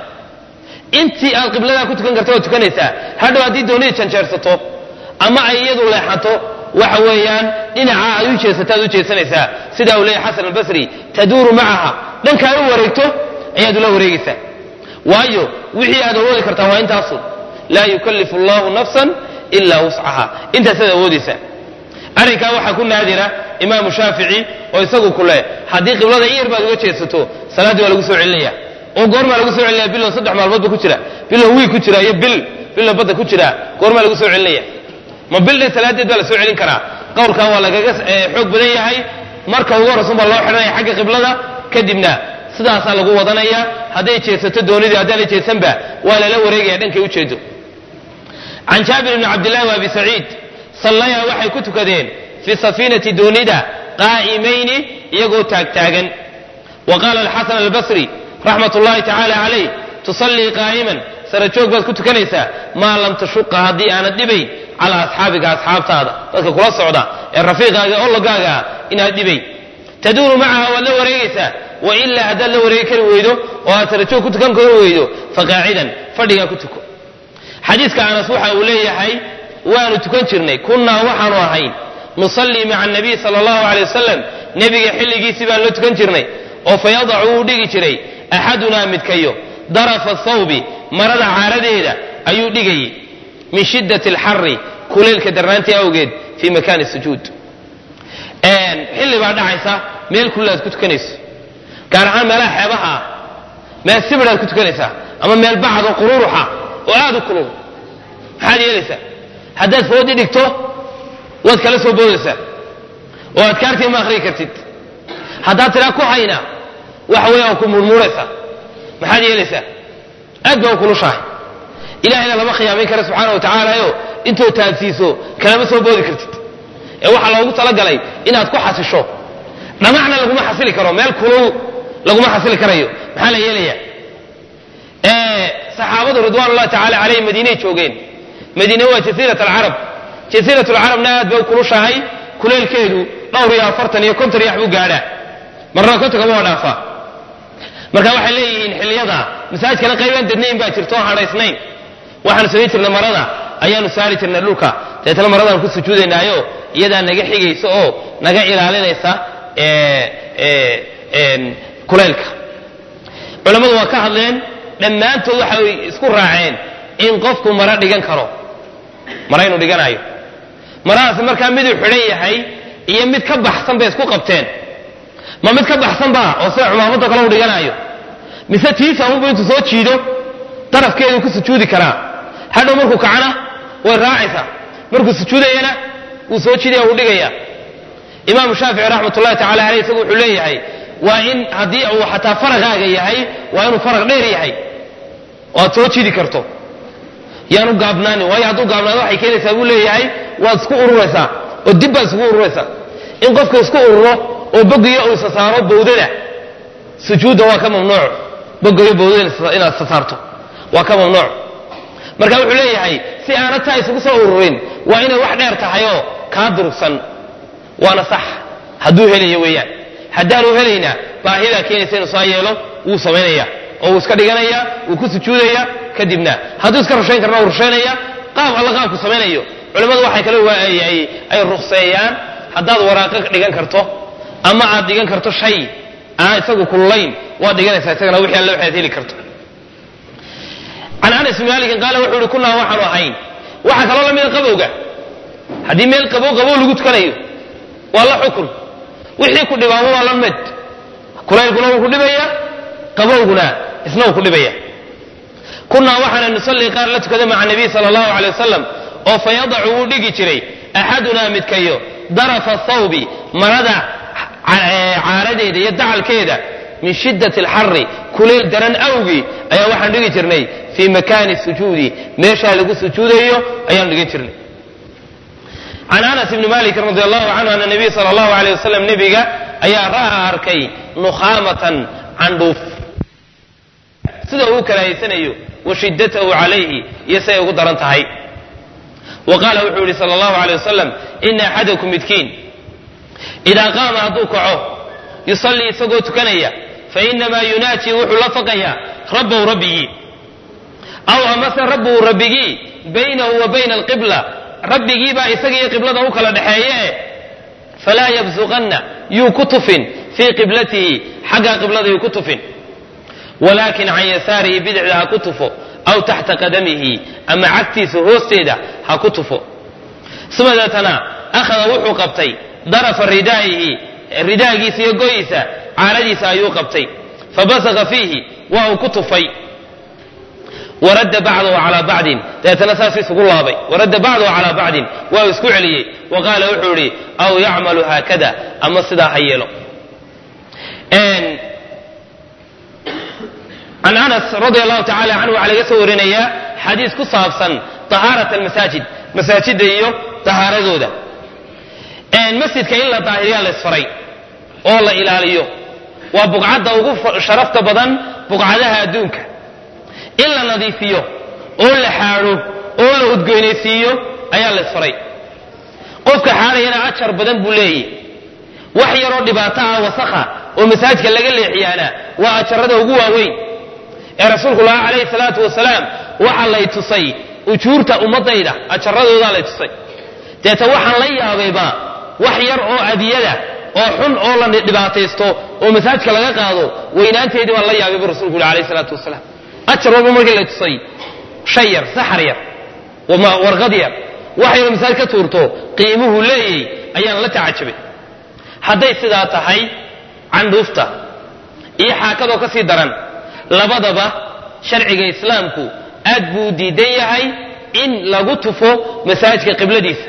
intii aad qibladaa ku tukan karta waad tukanaysaa hadhow haddii doonidii janjeersato ama ay iyadu leexato waxa weeyaan dhinaca ay u jeesato aad u jeesanaysaa sidaa uu leeyahy xasan albasri taduuru macaha dhankaa u wareegto ayaad ula wareegaysaa waayo wixii aad awoodi kartaa waa intaasun laa yukallifu allahu nafsan ilaa wuscaha intaasaad awoodaysaa arrinkaa waxaa ku naadira imaamu shaafici oo isagu ku leh haddii qiblada in yar baad uga jeesato salaaddii waa lagu soo celinaya oo goormaa lagu soo celinaya bilow saddex maalmood ba ku jira bilow wiig ku jira iyo bil bilow badda ku jira goormaa lagu soo celinaya ma bil dhan salaadeed baa la soo celin karaa qowlkan waa lagaga xoog badan yahay marka ugu horraysun baa loo xidhanaya xagga qiblada kadibna sidaasaa lagu wadanaya hadday jeesato doonidii haddaanay jeesanba waa lala wareegaya dhankay ujeedo can jaabir bni cabdillahi wa abi saciid sallayaa waxay ku tukadeen fi safiinati doonida qaa'imayni iyagoo taagtaagan wa qaala alxasan albasri raxmat ullahi tacaala calayh tusallii qaa'iman sarajoog baad ku tukanaysaa maa lam tashuqa haddii aanad dhibayn calaa asxaabiga asxaabtaada dadka kula socda ee rafiiqaaga ologaaga ah inaad dhibayn taduuru macaha waad la wareegaysaa wa ilaa haddaad la wareegi kari weydo oo aad sarajoog ku tukan kari weydo faqaacidan fadhigaa ku tuko xadiiska anas waxa uu leeyahay waanu tukan jirnay kunnaa waxaanu ahayn nusallii maca anabiy sala allahu alay wasalam nebiga xilligiisii baan la tukan jirnay oo fayadacu wuu dhigi jiray axadunaa midkayo darafa thawbi marada caaradeeda ayuu dhigayay min shiddati alxari kuleylka darnaantii awgeed fii makaani sujuud xilli baa dhacaysa meel kulli aad ku tukanayso gaar ahaan meelaha xeebaha ah meel sibir aad ku tukanaysaa ama meel bacad oo qururuxa oo aad u kulul maxaad yeelaysaa haddaad foodi dhigto waad kala soo boodaysaa oo adkaartii ma akhriyi kartid haddaad tiraa ku hayna waxa weeye waa ku murmuuraysaa maxaad yeelaysaa aad baa u kulushahay ilahayna lama khiyaamayn kara subxaana wa tacaalayo intood taagsiiso kalama soo boodi kartid ee waxaa loogu talagalay inaad ku xasisho dhamacna laguma xasili karo meel kulul laguma xasili karayo maxaa la yeelaya saxaabadu ridwan ullahi tacala calayhim madiinay joogeen madiine waa jasiirat alcarab jasiirat alcarabna aad bay u kulushahay kuleelkeedu dhowr iyo afartan iyo konton yax buu gaadhaa marna kontonkama waa dhaafaa marka waxay leeyihiin xilliyada masaajidkana qaybaan dadnayn baa jirto oo hadhaysnayn waxaanu samayn jirnay marada ayaanu saari jirnay dhulka deetna maradaan ku sujuudaynaayo iyadaa naga xigaysa oo naga ilaalinaysa kuleylka culammadu waa ka hadleen dhammaantood waxay isku raaceen in qofku maro dhigan karo mara inuu dhiganayo maradaasi markaa miduu xidhan yahay iyo mid ka baxsan bay isku qabteen ma mid ka baxsan baa oo sida cumaamadoo kale u dhiganayo mise tiisa unbu intuu soo jiido darafkeedu ku sujuudi karaa hadhow markuu kacana way raacaysaa markuu sujuudayana wuu soo jiidaya wuu dhigaya imaamu shaafici raxmat ullahi tacala aleyh isagu wuxuu leeyahay waa in haddii uu xataa faraqaaga yahay waa inuu faraq dheer yahay oo aad soo jiidi karto yaanu gaabnaanin waayo hadduu gaabnaado waxay keenaysaa buu leeyahay waad isku ururaysaa oo dib baad isku ururaysaa in qofka isku ururo oo bogiyo uu isa saaro bawdada sujuudda waa ka mamnuuc bogayo bawdada inaad isa saarto waa ka mamnuuc marka wuxuu leeyahay si aanad taa isugu soo ururin waa inay wax dheer tahay oo kaa durugsan waana sax hadduu helayo weeyaan haddaanu helayna baahidaa keenaysa inuu saa yeelo wuu samaynaya oo wuu iska dhiganaya wuu ku sujuudaya kadibna hadduu iska rushayn karna wuu rushaynaya qaab alla qaabku samaynayo culimmadu waxay kale ay rukseeyaan haddaad waraaqo dhigan karto ama aad dhigan karto shay aan isagu kululayn waad dhiganaysaa isagana wixii alle waxaad heli karto can anas bn malikin qaala wuxuu ihi kunaa waxaanu ahayn waxaa kaloo la mida qabowga haddii meel qabow qabow lagu tukanayo waa la xukun wixii ku dhibaamo waa la mid kulaylkuna wuu ku dhibaya qabowguna isna wuu ku dhibaya kunaa waxaana nusallii qaar la tukada maca nabiy sala allahu alay wasalam oo fa yadacu wuu dhigi jiray axadunaa midkayo darafa thawbi marada caaradeeda iyo dacalkeeda min shiddati alxari kuleyl daran awgii ayaa waxaan dhigi jirnay fii makaani sujuudi meeshaa lagu sujuudayo ayaan dhigin jirnay can anas ibni malikin radi allahu canhu ana nabiy sala allahu aleyh wasalam nebiga ayaa ra'a arkay nukhaamatan candhuuf sida uu karahaysanayo wa shiddatahu calayhi iyo siday ugu daran tahay wa qaala wuxuu yihi sala allahu aleyh wasalam ina axadakum midkiin idaa qaama hadduu kaco yusallii isagoo tukanaya fainamaa yunaaji wuxuu la faqayaa rabbahu rabbigii aw amase rabbuhu rabbigii baynahu wa bayna alqibla rabbigiibaa isaga iyo qiblada u kala dhexeeye falaa yabsuqanna yuu ku tufin fii qiblatihi xagga qiblada yuu ku tufin walaakin can yasaarihi bidixda ha ku tufo aw taxta qadamihi ama cagtiisa hoosteeda ha ku tufo uma deetana akhada wuxuu qabtay darafa ridaa'ihi ridaagiisa iyo goyiisa caaradiisa ayuu qabtay fabasaqa fiihi waa uu ku tufay waradda bacdahu calaa bacdin dabeetana saas isugu laabay waradda bacdahu calaa bacdin waa uu isku celiyey wa qaala wuxuu idhi aw yacmalu haakada ama sidaa ha yeelo can anas radia allahu tacala canhu waxaa laga soo warinayaa xadiis ku saabsan tahaarat almasaajid masaajidda iyo tahaaradooda masjidka in la daahiriyaa la isfaray oo la ilaaliyo waa buqcadda ugu sharafta badan buqcadaha adduunka in la nadiifiyo oo la xaadho oo la udgoynaysiiyo ayaa la isfaray qofka xaadhayana ajar badan buu leeyahy wax yaroo dhibaato ah wasakha oo masaajidka laga leexiyaana waa ajarada ugu waaweyn ee rasuulku lahaa calayhi salaatu wasalaam waxaa lay tusay ujuurta ummadayda ajaradoodaa lay tusay deeta waxaan la yaabayba wax yar oo adiyada oo xun oo la dhibaataysto oo masaajidka laga qaado weynaanteedii baan la yaabay bu rasulku yuri alayh salaatu wasalaam ajar walba markii la tusay shay yar saxar yar warqad yar wax yaroo masaajid ka tuurto qiimuhu leeyay ayaan la tacajabay hadday sidaa tahay candhuufta iyo xaakadoo ka sii daran labadaba sharciga islaamku aad buu diidan yahay in lagu tufo masaajidka qibladiisa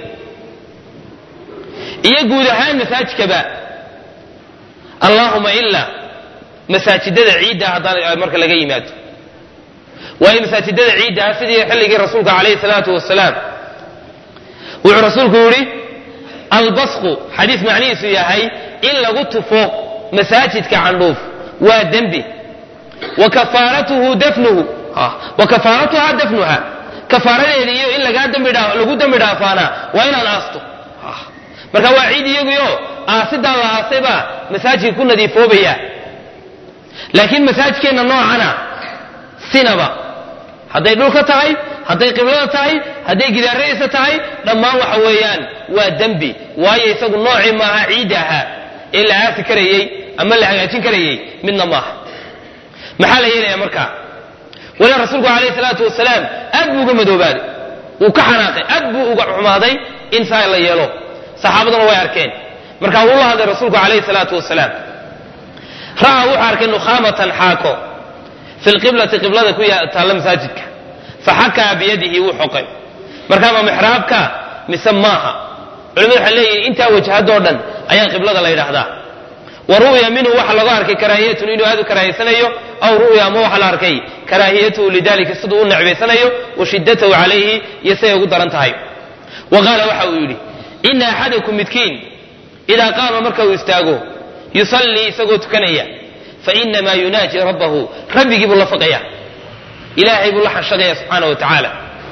iyo guud ahaan masaajidkaba allahuma ilaa masaajidada ciidda haddaan marka laga yimaado waayo masaajidada ciidda ah sidii xilligii rasuulka calayhi salaatu wasalaam wuxuu rasuulku yidhi albasqu xadiis macnihiisu yahay in lagu tufo masaajidka candhuuf waa dembi wa kafaaratuhu dafnuhu wa kafaaratuha dafnuha kafaaradeeda iyo in lagaa dambi dhaa lagu dembi dhaafaana waa inaan aasto marka waa ciid iyaguyo aasidaa la aasay baa masaajidka ku nadiifoobaya laakiin masaajidkeenna noocana sinaba hadday dhulka tahay hadday qiblada tahay hadday gidaaradiisa tahay dhammaan waxa weeyaan waa dembi waayo isagu noocii maaha ciidda ahaa ee la aasi karayey ama la hagaajin karayey midna maaha maxaa la yeelaya marka waliba rasuulku calayhi salaatu wasalaam aad buu uga madoobaaday wuu ka xanaaqay aad buu uga xumaaday in saa la yeelo saxaabaduna way arkeen marka wuu la hadlay rasuulku calayhi salaatu wasalaam ra'aa wuxuu arkay nukhaamatan xaako fi lqiblati qiblada ku taalla masaajidka faxakaa biyadihi wuu xoqay markaa ma mixraabka mise maaha culimadu waxay leeyihin intaa wajhadoo dhan ayaa qiblada la yidhaahdaa wa ru'ya minhu waxa laga arkay karaahiyatun inuu aad u karaahiysanayo aw ru'ya ama waxa la arkay karaahiyatuhu lidalika siduu u necbaysanayo wa shiddatahu calayhi iyo siday ugu daran tahay wa qaala waxa uu yidhi ina axadakum midkiin idaa qaama marka uu istaago yusallii isagoo tukanaya fainamaa yunaaji rabbahu rabbigii buu la faqaya ilaahay buu la xanshaqaya subxaana wa tacaala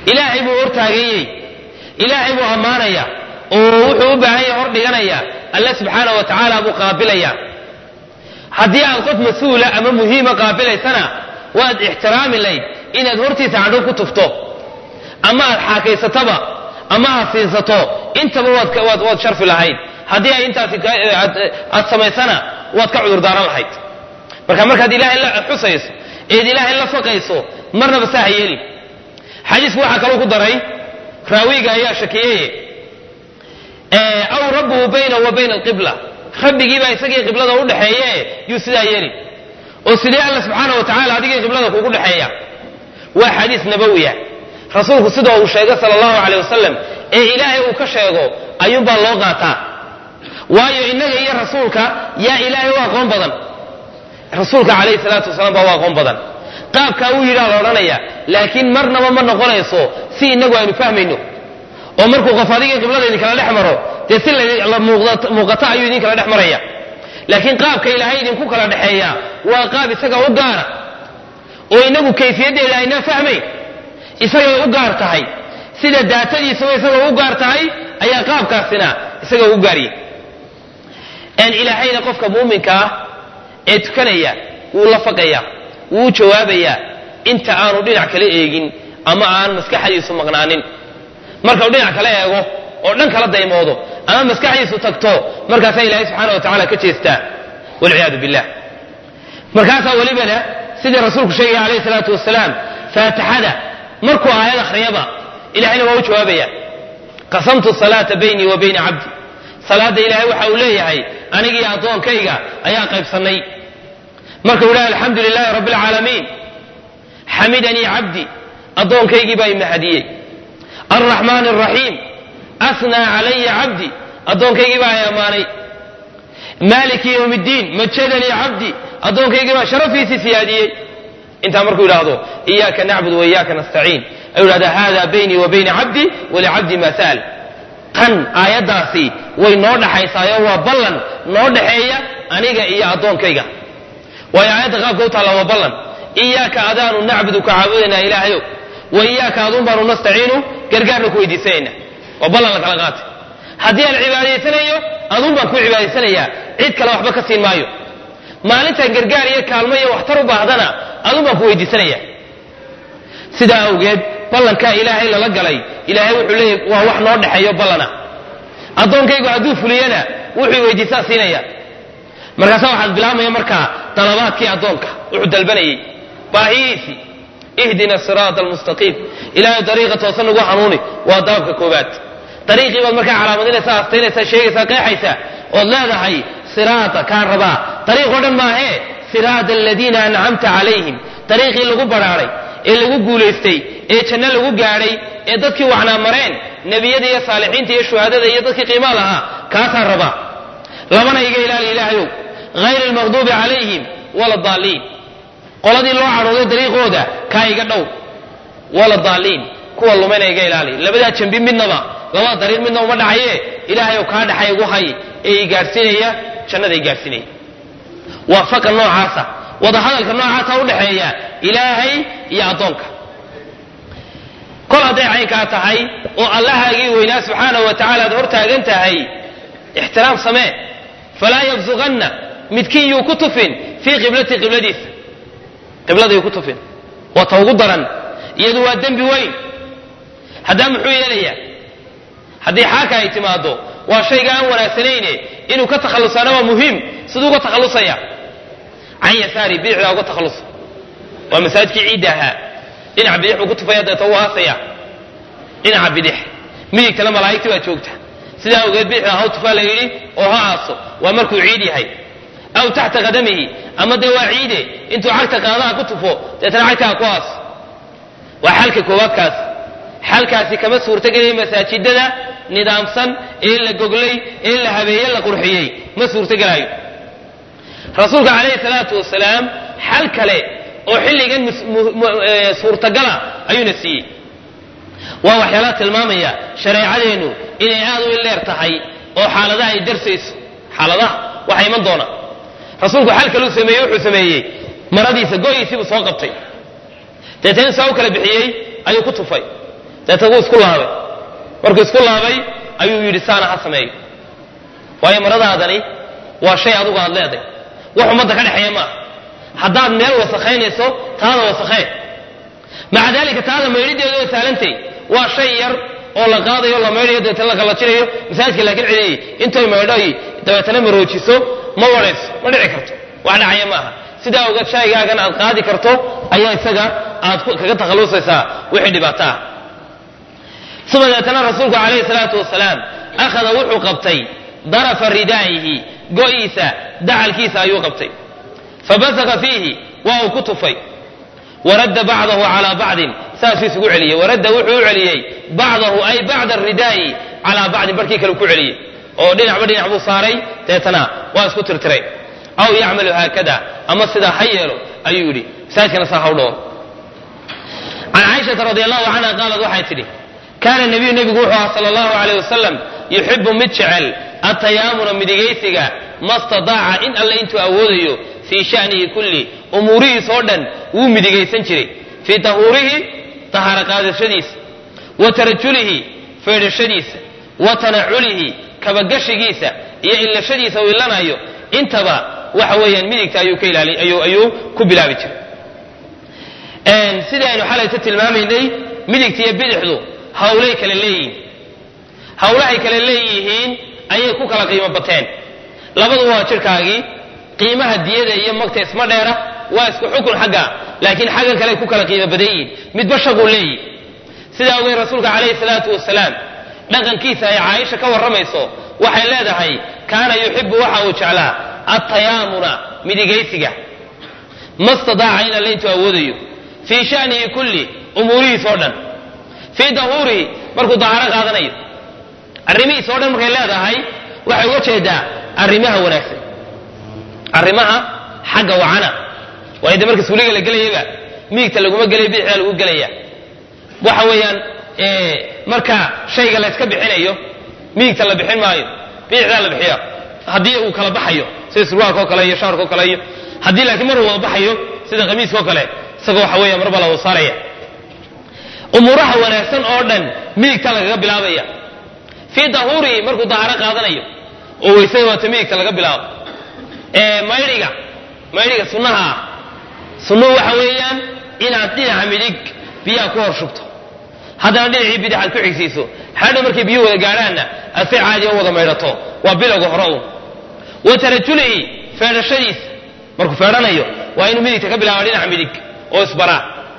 ilaahay buu hortaaganyey ilaahay buu ammaanaya oo wuxuu u baahan yahay hor dhiganaya alle subxaana wa tacaala buu qaabilaya haddii aad qof mas-uula ama muhiima qaabilaysana waad ixtiraami layd inaad hortiisa cadhow ku tufto ama aad xaakaysataba ama aad siinsato intaba waad waad sharfi lahayd haddii ay intaasi aad samaysana waad ka cudurdaaran lahayd marka markaad ilaahay la xusayso eed ilaahay la faqayso marnaba saa ha yeelin xadiisku waxaa kaloo ku daray raawiga ayaa shakiyeye aw rabbuhu bayna wa bayna alqibla rabbigiibaa isagii qiblada u dhexeeye yuu sidaa yeelin oo sidee alla subxaana wa tacala adigii qiblada kugu dhexeeya waa xadiis nabawiya rasuulku sida uu sheegay sala allahu caleyh wasalam ee ilaahay uu ka sheego ayuunbaa loo qaataa waayo innaga iyo rasuulka yaa ilaahay u aqoon badan rasuulka calayhi salaatu wasalaam baa u aqoon badan qaabkaa uu yidhaa la odhanaya laakiin marnaba ma noqonayso si innagu aynu fahmayno oo markuu qof adigii qiblada idinkala dhex maro dee si la muuqata ayuu idinkala dhex maraya laakiin qaabka ilaahay idinku kala dhexeeya waa qaab isaga u gaara oo inagu kayfiyaddeeda aynaa fahmayn isagay u gaar tahay sida daatadiisuba isagoo u gaar tahay ayaa qaabkaasina isaga u gaarya ilaahayna qofka muuminka ah ee tukanaya wuu la faqaya wuu jawaabayaa inta aanu dhinac kala eegin ama aan maskaxdiisu maqnaanin markau dhinac kala eego oo dhan kala daymoodo ama maskaxdiisu tagto markaasaa ilaahay subxaana wa tacala ka jeestaa walciyaadu billah markaasaa welibana sidii rasuulku sheegaya calayhi salaatu wasalaam faatixada markuu aayad akhriyaba ilahayna waa u jawaabaya qasamtu salaata baynii wa bayna cabdi salaadda ilaahay waxa uu leeyahay anigii addoonkayga ayaa qaybsannay markuu idhaha alxamdu lilaahi rabbi alcaalamiin xamidanii cabdi addoonkaygii baa imahadiyey alraxmaan alraxiim asnaa calaya cabdi addoonkaygii baa ay ammaanay maaliki yowm ddiin majadanii cabdi addoonkaygii baa sharafiisii siyaadiyey intaa markuu yidhaahdo iyaaka nacbud wa iyaaka nastaciin ayuu yidhahda hada baynii wa bayna cabdi walicabdi ma sa'al tan aayaddaasi way noo dhaxaysaayo waa ballan noo dhaxeeya aniga iyo addoonkayga waayo aayadda qaabka u taalla waa ballan iyaaka adaanu nacbudu ka caabudaynaa ilaahayow wa iyaaka aduun baanu nastaciinu gargaarna ku weydiisanayna waa ballan la kala qaatay haddii aan cibaadaysanayo aduun baan ku cibaadaysanayaa cid kale waxba ka siin maayo maalintaan gargaar iyo kaalmo iyo waxtar u baahdana aduun baan ku weydiisanaya sidaa awgeed ballankaa ilaahay lala galay ilaahay wuxuu leeyahy waa wax noo dhexeeyo ballana addoonkaygu hadduu fuliyana wuxuu weydiisaa siinaya markaasa waxaad bilaabmaya markaa dalabaadkii addoonka wuxuu dalbanayey baahiyiisii ihdina siraata almustaqiim ilaahay dariiqa toosan nagu hanuuni waa dalabka koobaad dariiqii baad markaa calaamadinaysaa astaynaysaa sheegaysaa qeexaysaa ood leedahay siraata kaan rabaa dariiqoo dhan maahee siraata aladiina ancamta calayhim dariiqii lagu badhaadhay ee lagu guulaystay ee janno lagu gaadhay ee dadkii wacnaa mareen nebiyada iyo saalixiinta iyo shuhadada iyo dadkii qiimaa lahaa kaasaan rabaa labana iga ilaali ilaahayow hayr almaqduubi calayhim wala daaliin qoladii loo cadhooday dariiqooda kaa iga dhow wala daaliin kuwa lumayna iga ilaali labadaa jambi midnaba labada dariiq midna uma dhacaye ilaahayow kaa dhaxay igu hay ee i gaadhsiinaya jannada i gaadhsiinaya waa faqa noocaasa wadahadalka noocaasa udhaxeeya ilaahay iyo addoonka kol hadday caynkaa tahay oo allahaagii weynaa subxaanahu wa tacala aad hor taagan tahay ixtiraam samee falaa yabsuqanna midkiin yuu ku tufin fii qiblati qibladiisa qiblada yuu ku tufin waa ta ugu daran iyadu waa dembi weyn haddaa muxuu yeelayaa haddii xaaka ay timaado waa shayga aan wanaagsanayne inuu ka takhallusaana waa muhiim siduu uga takhallusaya can yasaari bidixdaa uga takhallusa waa masaajidkii ciidda ahaa dhinaca bidix buu ku tufaya deeta u aasaya dhinaca bidix midigtana malaa'igti baa joogta sidaa awgeed bidixda haw tufaa la yidhi oo ha aaso waa markuu ciid yahay aw taxta qadamihi ama dee waa ciide intuu cagta qaadaha ku tufo deetana cagta ha ku aaso waa xalka koowaadkaas xalkaasi kama suurtagelaya masaajidada nidaamsan ee la goglay ee la habeeye la qurxiyey ma suurtagelaayo rasuulka calayhi salaatu wasalaam xal kale oo xilligan suurtagala ayuuna siiyey waa waxyaalaha tilmaamaya shareecadeennu inay aad u ileer tahay oo xaaladaha ay darsayso xaaladaha waxa iman doona rasuulku xal kaluu sameeyey wuxuu sameeyey maradiisa goyiisii buu soo qabtay deetana saa u kala bixiyey ayuu ku tufay deeta wuu isku laabay markuu isku laabay ayuu yidhi saana ha sameeyo waayo maradaadani waa shay adugu aad leeday wax ummadda ka dhexeeya maaha haddaad meel wasakhaynayso taada wasakhee maca daalika taada maydhideedu way saalantay waa shay yar oo la qaadayo la maydhayo dabeetana la kallajinayo masaajidka laakiin cidii intay maydho ay dabeetana maroojiso ma wadhayso ma dhici karto wax dhacaya maaha sidaa ogaad shaygaagan aad qaadi karto ayaa isaga aad kaga takhallusaysaa wixii dhibaato ah uma dabeetana rasuulku calayhi salaatu wasalaam akhada wuxuu qabtay darafa ridaa'ihi go'iisa dacalkiisa ayuu qabtay fabasaka fiihi waa uu ku tufay waradda bacdahu calaa bacdin saasuu isugu celiyey waradda wuxuu u celiyey bacdahu ay bacda aridaa'i calaa bacdin barkii kale ku celiyey oo dhinacba dhinac buu saaray deetana waa isku tirtiray aw yacmalu haakada ama sidaa ha yeelo ayuu yidhi masaajkana saa haw dhowr can caaishata radi allahu canha qaalad waxay tidhi kaana nabiyu nebigu wuxuu ahaa sala allahu alayh wasalam yuxibu mid jecel atayaamuna midigaysiga ma stadaaca in alle intuu awoodayo fii sha'nihi kulli umuurihiis oo dhan wuu midigaysan jiray fii tahuurihi tahaaro qaadashadiisa wa tarajulihi feedhashadiisa wa tanaculihi kabagashigiisa iyo illashadiisa uu illanayo intaba waxa weeyaan midigta ayuu ka ilaali ayuu ayuu ku bilaabi jiray sidii aynu xalayta tilmaamaynay midigta iyo bidixdu hawlay kale leeyihiin hawlahay kale leeyihiin ayay ku kala qiimo bateen labadu waa jirkaagii qiimaha diyada iyo magta isma dheera waa isku xukun xagga laakiin xaggan kale ku kala qiimo badan yihiin midba shaquu leeyihi sidaa ogeyn rasuulka calayhi salaatu wasalaam dhaqankiisa ay caaisha ka warramayso waxay leedahay kaana yuxibu waxa uu jeclaa attayaamuna midigaysiga ma stadaaca in alle intuu awoodayo fii sha'nihi kulli umuurihiis oo dhan fii dahuurihi markuu dahaaro qaadanayo arrimihiis oo dhan markay leedahay waxay uga jeedaa arrimaha wanaagsan arrimaha xagga wacana waayo de marka suuliga la gelayaba miigta laguma gelaya bidixdaa lagu gelaya waxa weeyaan marka shayga la yska bixinayo miigta la bixin maayo bidixdaa la bixiya haddii uu kala baxayo sida surwaalka oo kale iyo shaarka oo kale iyo haddii laakiin maruu wada baxayo sida qamiiska oo kale isagoo waxa weeya marba la wada saaraya umuuraha wanaagsan oo dhan midigta lagaga bilaabaya fii dahuurihi markuu dahaaro qaadanayo oo weysada waata midigta laga bilaabo maydhiga maydhiga sunnaha ah sunnuhu waxa weeyaan inaad dhinaca midig biyaha ku hor shubto haddana dhinacii bidix aad ku xigsiiso hadhow markay biyuhu wada gaadhaanna aad si caadi u wada maydhato waa bilowga hore un wa tarajulihi feedhashadiisa markuu feedhanayo waa inuu midigta ka bilaaba dhinaca midig oo isbaraa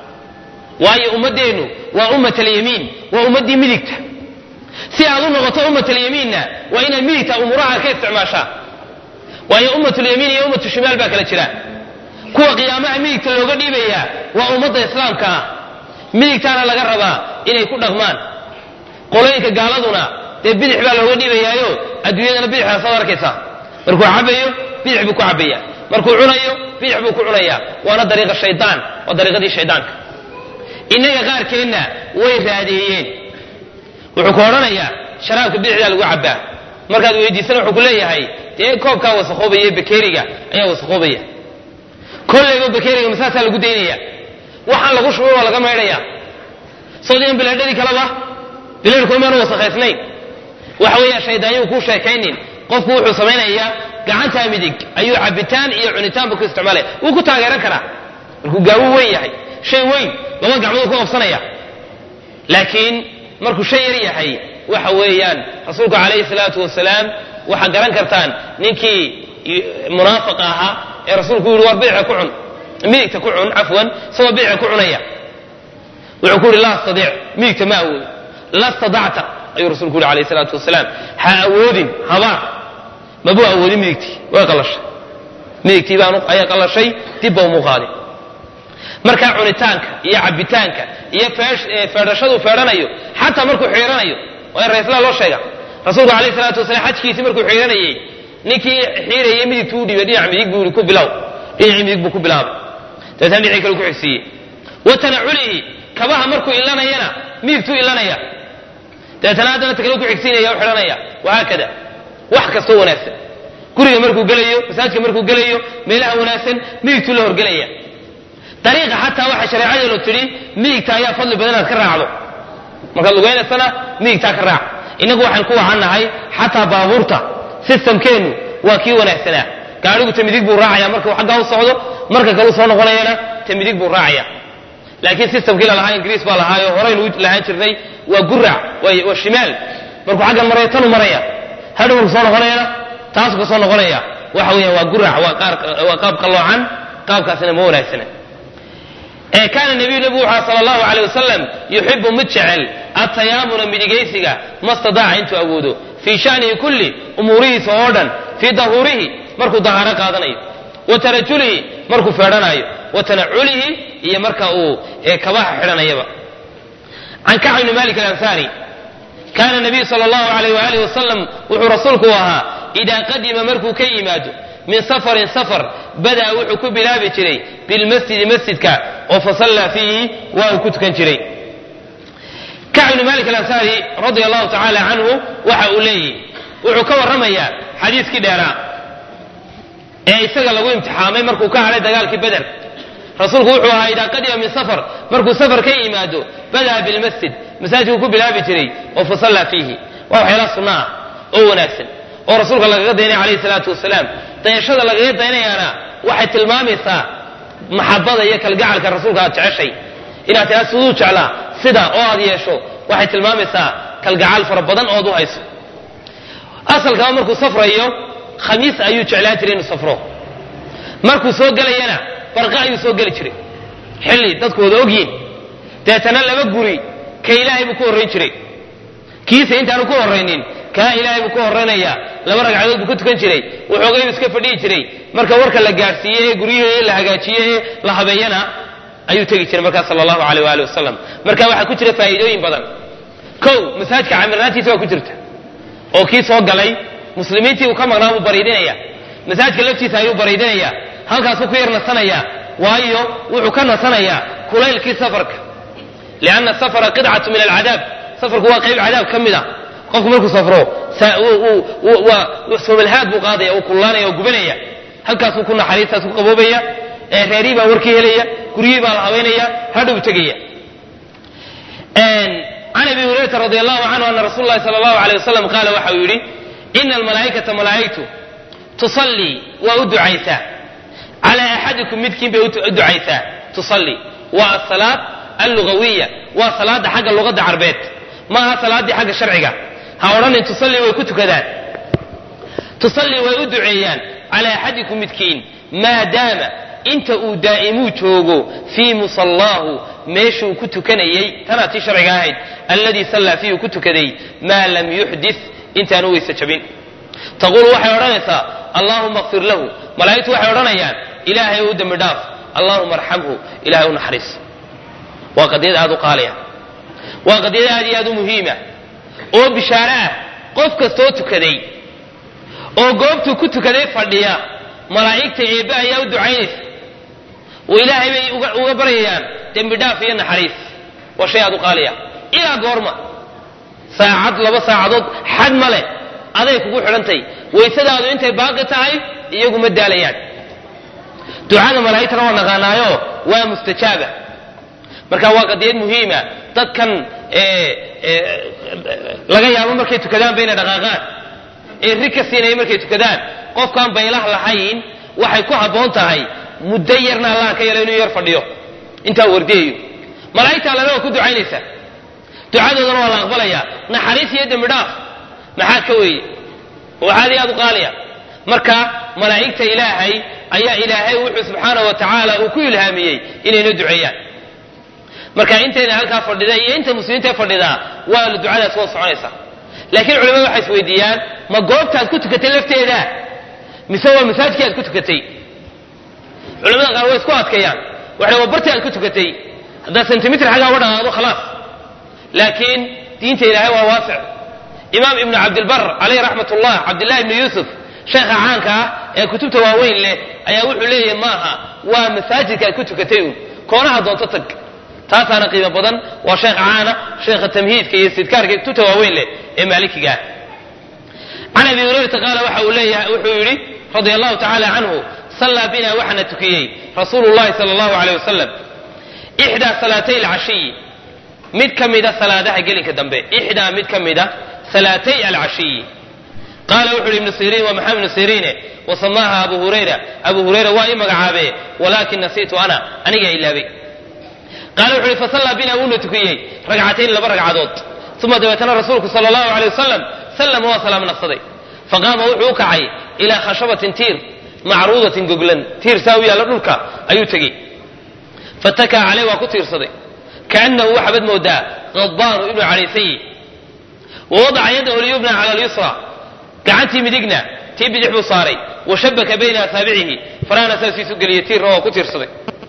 waayo ummaddeennu waa ummat alyamiin waa ummaddii midigta si aad u noqoto ummat alyamiinna waa inaad midigta umuuraha ka isticmaashaa waayo ummatlyamiin iyo ummatu shimaal baa kala jira kuwa qiyaamaha midigta looga dhiibayaa waa ummadda islaamka ah midigtaana laga rabaa inay ku dhaqmaan qolooyinka gaaladuna dee bidix baa looga dhiibayaayo adduunyadana bidixdaas ad arkaysaa markuu cabayo bidix buu ku cabaya markuu cunayo bidix buu ku cunayaa waana dariiqa shaydaan waa dariiqadii shaydaanka innaga qaarkeenna way raadeeyeen wuxuu ku odhanayaa sharaabka bidixdaa lagu cabbaa markaad weydiisana wuxuu ku leeyahay dee koobkaa wasakhoobaya bakeeriga ayaa wasakhoobaya kollayba bakeeriga masaasaa lagu daynaya waxaan lagu shubay waa laga maydhaya sodiyan bilaadhadii kaleba bilaadhkoo maanu wasakhaysnayn waxa weeyaa shaydaanyuu kuu sheekaynin qofku wuxuu samaynayaa gacantaa midig ayuu cabitaan iyo cunitaanba ku isticmaalaya wuu ku taageeran karaa markuu gaawuu weyn yahay shay weyn laba gacmood ku qabsanaya laakiin markuu shay yar yahay waxa weeyaan rasuulku calayhi salaatu wasalaam waxaa garan kartaan ninkii munaafiqa ahaa ee rasuulku yihi war biica ku cun midigta ku cun cafwan isagoo biica ku cunaya wuxuu ku yihi laa astadiic midigta ma awoodo la stadacta ayuu rasuulku yihi alayhi salaatu wasalaam ha awoodin habaar mabuu awoodin midigtii way qallashay midigtii baan ayaa qallashay dib ba umuu qaadin markaa cunitaanka iyo cabitaanka iyo feedhashaduu feedhanayo xataa markuu xiiranayo waa in raislaa loo sheega rasuulku alayh salaatu wasalaam xajkiisii markuu xiiranayey ninkii xiirayay midigtuu u dhiibay dhinac midig buu yihi ku bilow dhinacii midig buu ku bilaabay dabeetana dhinacii kale ku xigsiiyey wa tanaculihi kabaha markuu ilanayana midigtuu ilanaya dabeetana haddana takale ku xigsiinaya u xidhanaya wahaakada wax kastoo wanaagsan guriga markuu gelayo masaajidka markuu gelayo meelaha wanaagsan midigtuu la horgelaya dariiqa xataa waxay shareecadeenu tidhi midigta ayaa fadli badan inaad ka raacdo markaad lugaynaysana midigtaa ka raac innagu waxaan ku wacannahay xataa baabuurta sistamkeennu waa kii wanaagsanaa gaadhigu ta midig buu raacaya marka uu xaggaa u socdo marka kale u soo noqonayana ta midig buu raacaya laakiin sistamkii lalahaa ingiriis baa lahaayo horaynu lahaan jirnay waa gurac waa shimaal markuu xaggan maraya tanu maraya hadhow marku soo noqonayana taasuu ka soo noqonaya waxa weeyaan waa gurac waa qaab qalloocan qaabkaasina ma wanaagsana ee kaana nabiyu nabigu wuxuu sala allahu caleyh wasalam yuxibu mid jecel atayaamuna midigaysiga ma stadaaca intuu awoodo fii shanihi kulli umuurihiisa oo dhan fii dahuurihi markuu dahaaro qaadanayo wa tarajulihi markuu feedhanaayo wa tanaculihi iyo marka uu kabaha xidhanayaba can kacb ibni malik alansaari kaana nabiyu sala allahu alayh waalihi wasalam wuxuu rasuulku ahaa idaa qadima markuu ka yimaado min safarin safar bada'a wuxuu ku bilaabi jiray bilmasjidi masjidka oo fasallaa fiihi waa uu ku tukan jiray kacb ibni malik alansaari radia allahu tacaala canhu waxa uu leeyahy wuxuu ka warramayaa xadiiskii dheeraa ee isaga lagu imtixaamay markuu ka hadhay dagaalkii beder rasuulku wuxuu ahaa idaa qadima min safar markuu safar ka yimaado bada'a bilmasjid masaajidku ku bilaabi jiray oo fasallaa fiihi waa waxyaala sunno ah oo wanaagsan oo rasuulka lagaga daynaya calayhi salaatu wasalaam dayashada lagaga daynayaana waxay tilmaamaysaa maxabada iyo kalgacalka rasuulka aad jeceshay inaad tiraa siduu jeclaa sida oo aad yeesho waxay tilmaamaysaa kalgacal fara badan ood u hayso asalkaba markuu safrayo khamiis ayuu jeclaan jiray inuu safro markuu soo gelayana barqa ayuu soo geli jiray xilli dadku wada ogyihin deetana laba guri ka ilaahay buu ku horrayn jiray kiisa intaanu ku horraynin kaa ilaahay buu ku horraynayaa laba ragcadood buu ku tukan jiray waxoogaybu iska fadhihi jiray marka warka la gaadhsiiye ee guryihii la hagaajiye ee la habeeyana ayuu tegi jiray markaas sala allahu aleyh waali wasalam marka waxaa ku jira faa'iidooyin badan kow masaajidka camirnaantiisa waa ku jirta oo kii soo galay muslimiintii uu ka maqnaa buu bariidinaya masaajidka laftiisa ayuu bariidinaya halkaasuu ku yar nasanaya waayo wuxuu ka nasanayaa kulaylkii safarka lianna safara qidcatu min alcadaab safarku waa qayb cadaab ka mid a qofku markuu safro somalhaad buu qaadaya uu kullaanaya oo gubanaya halkaasuu ku naxariistaas ku qaboobaya reerihii baa warkii helaya guryihii baa la habaynaya hadhow tegaya can abi hurayrata radi allahu canhu ana rasuul lahi sala allahu aleyh wasalam qaala waxa uu yidhi ina almalaa'ikata malaa'igtu tusallii waa u ducaysaa calaa axadikum midkiin bay u ducaysaa tusallii waa asalaad allugawiya waa salaada xagga luqadda carbeed ma aha salaaddii xagga sharciga ha odhanin tusallii way ku tukadaan tusallii way u duceeyaan calaa axadikum midkiin maadaama inta uu daa'imuu joogo fii musallaahu meeshuu ku tukanayey tanaa tii sharciga ahayd alladii sallaa fiihi ku tukaday maa lam yuxdis intaanu weyse jabin taquulu waxay odhanaysaa allaahuma kfir lahu malaa'igtu waxay odhanayaan ilaahay u dembi dhaaf allaahuma arxamhu ilahay u naxariis waa qadiyad aad u qaaliya waa qadiyad aad iyo aad u muhiima oo bishaare ah qof kastoo tukaday oo goobtuu ku tukaday fadhiya malaa'igta eebbe ayaa u ducaynaysa oo ilaahay bay uga baryayaan dembi dhaaf iyo naxariis waa shay aad u qaaliya ilaa goorma saacad laba saacadood xad ma leh aday kugu xidhantay waysadaadu intay baaqi tahay iyagu ma daalayaan ducada malaa'igtana waa naqaanaayo waa mustajaaba marka waa qadiyad muhiima dadkan laga yaabo markay tukadaan bayna dhaqaaqaan ee rig ka siinaya markay tukadaan qofkaan baylah lahayn waxay ku habboon tahay muddo yarna allaha ka yelo inuu yar fadhiyo intaa wardiyayo malaa'igta allana waa ku ducaynaysaa ducadoodana waa la aqbalayaa naxariis iyo dembi dhaaf maxaa ka weeye waxaad iyo aad u qaaliya marka malaa'igta ilaahay ayaa ilaahay wuxuu subxaanahu wa tacaala uu ku ilhaamiyey inayna duceeyaan marka intayna halkaa fadhida iyo inta muslimiinta fadhidaa waa ducadaas waa soconaysaa laakiin culimadu waxay isweydiiyaan ma goobtaad ku tukatay lafteeda mise waa masaajidkii aad ku tukatay culamada qaar way isku adkeeyaan waxay waa bartii aad ku tukatay haddaad sentimitr xaggaa uga dhaqaaqdo khalaas laakiin diinta ilaahay waa waasic imaam ibnu cabdilbar caleyh raxmat ullah cabdillahi ibnu yuusuf sheekha caanka ah ee kutubta waaweyn leh ayaa wuxuu leeyahay maaha waa masaajidka aad ku tukatay un koonaha doonto tag taasaana qiimo badan waa sheekh caana sheekha tamhiidka iyo istidkaarka kutubta waaweyn leh ee maalikiga ah can abi hurayrata qaala waxa uu leeyahay wuxuu yidhi radia allahu tacaala canhu sallaa bina waxaana tukiyey rasuulu llahi sala allahu aleyh wasalam ixdaa salaatay alcashiyi mid ka mida salaadaha gelinka dambe ixdaa mid ka mida salaatay alcashiyi qaala wuxu uhi ibnu siriin waa maxamed ibnu siriine wasamaaha abu hurayra abu hurayra waa ii magacaabe walaakin nasiitu ana anigaa ilaabay qaala wuxu uhi fasallaa bina wuuna tukiyey ragcatayn laba ragcadood uma dabeetana rasuulku sala allahu alay wasalam sallama waa salaam naqsaday faqaama wuxuu u kacay ilaa khashabatin tiir macruudatin goglan tiir saa u yaalla dhulka ayuu tegey fatakaa caleyh waa ku tiirsaday kaanahu waxaabad moodaa qadbaanu inuu cadhaysan yihi wa wadaca yadahu lyubna cala alyusra gacantii midigna tii bidix buu saaray wa shabaka bayna asaabicihi farahana saasiisu geliyey tiirna waa ku tiirsaday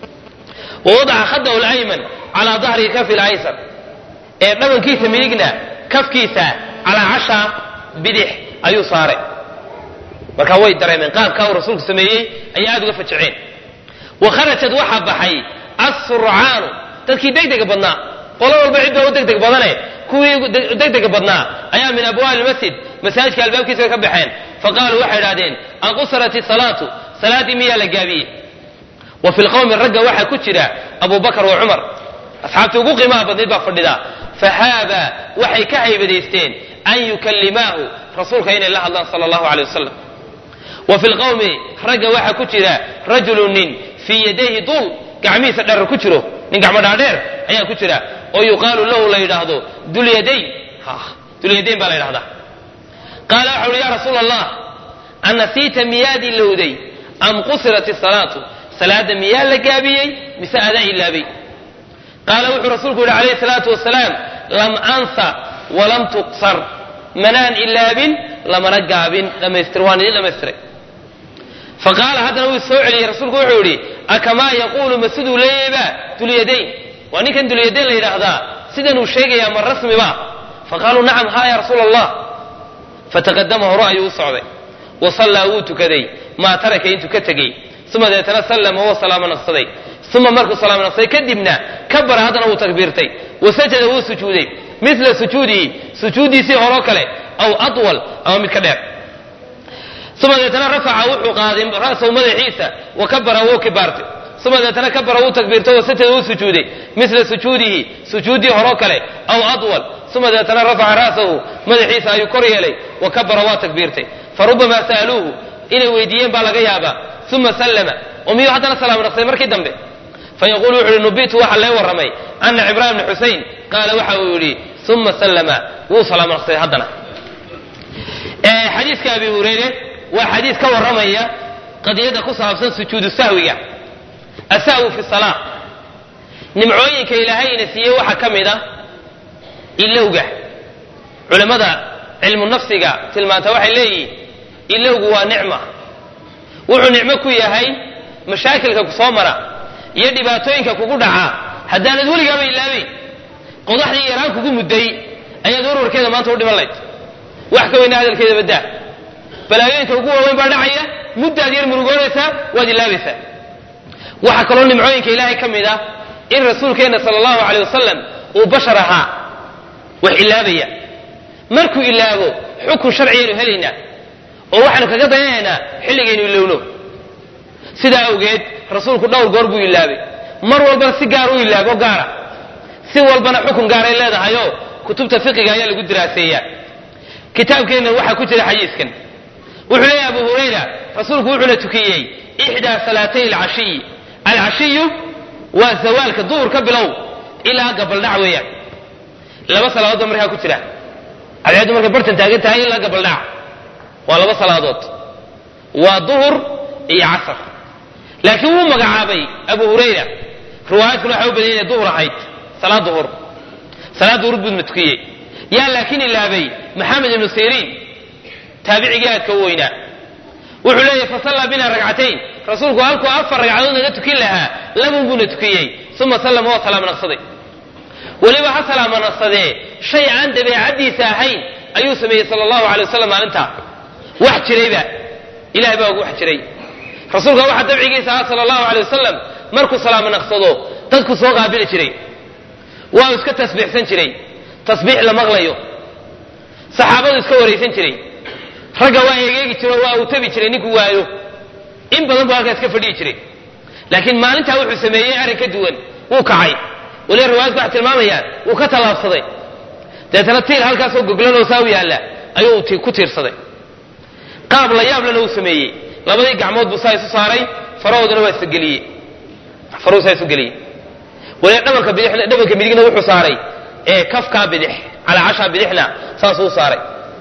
wa wadaca khadahu alayman calaa dahri kafi laysar ee dhabankiisa midigna kafkiisa calaa casha bidix ayuu saaray markaa way dareemeen qaabkaa uu rasuulku sameeyey ayay aada uga fajaceen wa kharajad waxaa baxay assurcaanu dadkii degdega badnaa qolo walba cidda u degdeg badane kuwii degdega badnaa ayaa min abwaabi lmasjid masaajidka albaabkiisa ka baxeen faqaaluu waxay idhahdeen anqusirat isalaatu salaaddii miyaa la gaabiyey wa fi lqowmi ragga waxaa ku jira abu bakar wa cumar asxaabtii ugu qiimaha badnayd baa fadhida fahaaba waxay ka haybadaysteen an yukallimaahu rasuulka inay la hadlaan sala allahu aley wasalam wa fi lqowmi ragga waxaa ku jira rajulu nin fii yadayhi dul gacmihiisa dherer ku jiro nin gacmo dhaadheer ayaa ku jira oo yuqaalu lahu la yidhaahdo dulyadayn dulyadayn baa la yidhahdaa qaala waxa uhi ya rasuula allah anasiita miyaad ilowday am qusirat isalaatu salaadda miyaa la gaabiyey mise adaa ilaabay qaala wuxuu rasuulku yihi calayhi salaatu wasalaam lam ansa walam tuqsar manaan ilaabin lamana gaabin dhamaystir waan idin dhamaystiray faqaala haddana wuu soo celiyey rasuulku wuxuu yidhi akamaa yaquulu ma siduu leeyayba dulyadayn waa ninkan dulyadayn la yidhaahdaa sidan uu sheegayaa ma rasmiba faqaaluu nacam haa ya rasuula allah fataqadama hore ayuu u socday wa sallaa wuu tukaday maa taraka intuu ka tegey uma deetana sallama wuu salaamo naqsaday uma markuu salaamo naqsaday kadibna kabara haddana wuu takbiirtay wa sajada wuu sujuuday mila sujuudihi sujuuddiisii horoo kale aw atwal ama mid ka dheer uma deetana rafaca wuxuu qaaday ra'sahu madaxiisa wa kabara wuu kibaartay uma deetana kabara wuu takbiirtay wa sajada wuu sujuuday mila sujuudihi sujuuddii horoo kale aw atwal uma deetana rafaca ra'sahu madaxiisa ayuu kor yeelay wa kabara waa takbiirtay farubamaa sa'aluuhu inay weydiiyeen baa laga yaabaa uma sallama oo miyuu haddana salaamo naqsay markii dambe fayaqulu wuxu uhi nubitu waxaa lee warramay ana cibraan bni xusayn qaala waxa uu yidhi uma sallama wuu salaamo naqsaday haddana xadiiska abi hureyre waa xadiis ka warramaya qadiyadda ku saabsan sujuudu sahwiga asahwu fi salaa nimcooyinka ilaahayna siiyey waxaa ka mid a ilowga culimmada cilmu nafsiga tilmaanta waxay leeyihiin ilowgu waa nicma wuxuu nicmo ku yahay mashaakilka ku soo mara iyo dhibaatooyinka kugu dhaca haddaanad weligaaba ilaabayn qodaxdii yaraan kugu mudday ayaad warwarkeeda maanta u dhiman layd wax ka weyna hadalkeeda baddaa balaayooyinka ugu waaweyn baa dhacaya muddaad yar murugoonaysaa waad ilaabaysaa waxaa kaloo nimcooyinka ilaahay ka mid ah in rasuulkeenna sala allahu aley wasalam uu bashar ahaa wax ilaabaya markuu ilaabo xukun sharciyaynu helaynaa oo waxaanu kaga dayanaynaa xilligaynu ilowno sidaa awgeed rasuulku dhowr goor buu ilaabay mar walbana si gaar u ilaabo gaara si walbana xukun gaaray leedahayoo kutubta fiqiga ayaa lagu diraaseeyaa kitaabkeenna waxaa ku jira xadiiskan wuxuu leeyahy abu hurayra rasuulku wuxuuna tukiyey ixdaa salaatay alcashiyi alcashiyu waa zawaalka duhur ka bilow ilaa gabaldhac weeyaan laba salaadood ba markaa ku jira cadceeddu markay bartan taagan tahay ilaa gabaldhac waa laba salaadood waa duhur iyo casar laakiin wuu magacaabay abu hurayra riwaayaadkuna waxay u badan inay duhur ahayd salaad duhur salaad duhur buu tukiyey yaa laakiin ilaabay maxamed ibnu siriin taabicigii aadka u weynaa wuxuu leeyahy fasallaa bina ragcatayn rasuulku halkuu afar ragcadood naga tukin lahaa labun buuna tukiyey uma sallama waa salaamo naqsaday weliba ha salaamo naqsadee shay aan dabeecaddiisa ahayn ayuu sameeyey sala allahu alay wasalam maalintaa wax jirayba ilahay baa ugu wax jiray rasuulka waxaa dabcigiisa ahaa sala allahu alay wasalam markuu salaamo naqsado dadku soo qaabili jiray waa iska tasbiixsan jiray tasbiix la maqlayo saxaabadu iska waraysan jiray ragga waa egeegi jiro waa uu tabi jiray ninkuu waayo in badan buu halkaa iska fadhiyi jiray laakiin maalintaa wuxuu sameeyey arrin ka duwan wuu kacay waliba riwaayadku waxay tilmaamayaan wuu ka tallaabsaday deetana tiir halkaasoo goglan oo saa u yaalla ayuu ku tiirsaday qaab la yaablana uu sameeyey labadii gacmood buu saa isu saaray farahoodana waa isgeliyey faruu saa isu geliyey waliba dhabanka bidix dhabanka midigna wuxuu saaray ee kafkaa bidix calaa cashaa bidixna saasuu u saaray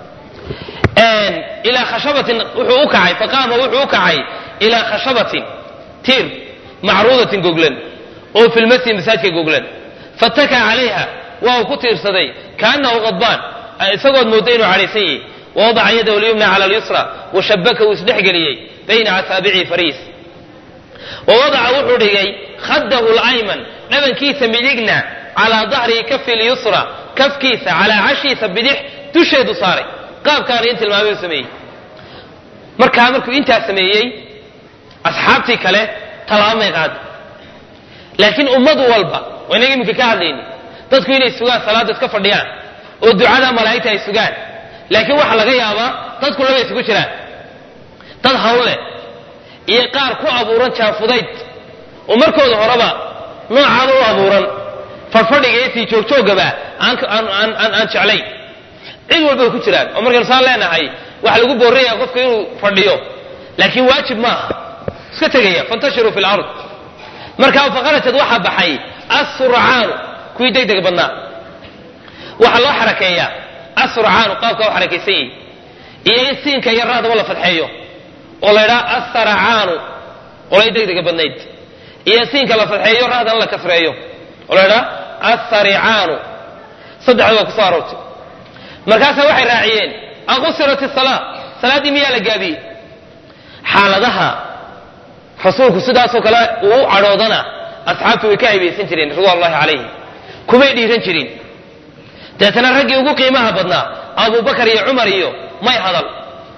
ilaa khashabatin wuxuu u kacay faqaama wuxuu u kacay ilaa khashabatin tiir macruudatin goglan oo fi lmasjid masaajka goglan fattakaa calayha waa uu ku tiirsaday kaanahu qadbaan isagood mooda inuu cadhaysan yahay wawadaca yadahu lyumna cala alyusra washabaka uu isdhexgeliyey bayna asaabici fariis wawadaca wuxuu dhigay khadahu layman dhabankiisa midigna calaa dahrihi kafi lyusra kafkiisa calaa cashiisa bidix dusheedu saaray qaabkaana in tilmaamay u sameeyey markaa markuu intaa sameeyey asxaabtii kale tallaabamay qaada laakiin ummad walba waa inaga iminka ka hadlayni dadku inay sugaan salaada iska fadhiyaan oo ducada malaa'igta ay sugaan laakiin waxaa laga yaabaa dadku laba isugu jiraan dad hawle iyo qaar ku abuuran jaafudayd oo markooda horeba noocaaba u abuuran fadhfadhiga iyo sii joogjoogaba aan jeclayn cid walbay ku jiraan oo markaynu saan leenahay waxa lagu boorraya qofka inuu fadhiyo laakiin waajib maaha iska tegaya fantashiruu fi lard markaa fakharajad waxaa baxay assurcaanu kuwii degdeg badnaa waxaa loo xarakeeyaa assurcaanu qaabkaa u xarakaysan yihi iyo in siinka iyo raadaba la fadxeeyo oo la ydhaha assaracaanu qolay degdega badnayd iyo siinka la fadxeeyo raadana la kasreeyo oo la ydhaha assaricaanu saddexda waa kusoo aroortay markaasaa waxay raaciyeen aqusirat isalaa salaaddii miyaa la gaabiyey xaaladaha rasuulku sidaasoo kale uu u cadhoodana asxaabtu way ka haybaysan jireen ridwan ullahi calayhim kumay dhiiran jirin deetana raggii ugu qiimaha badnaa abubakar iyo cumar iyo may hadal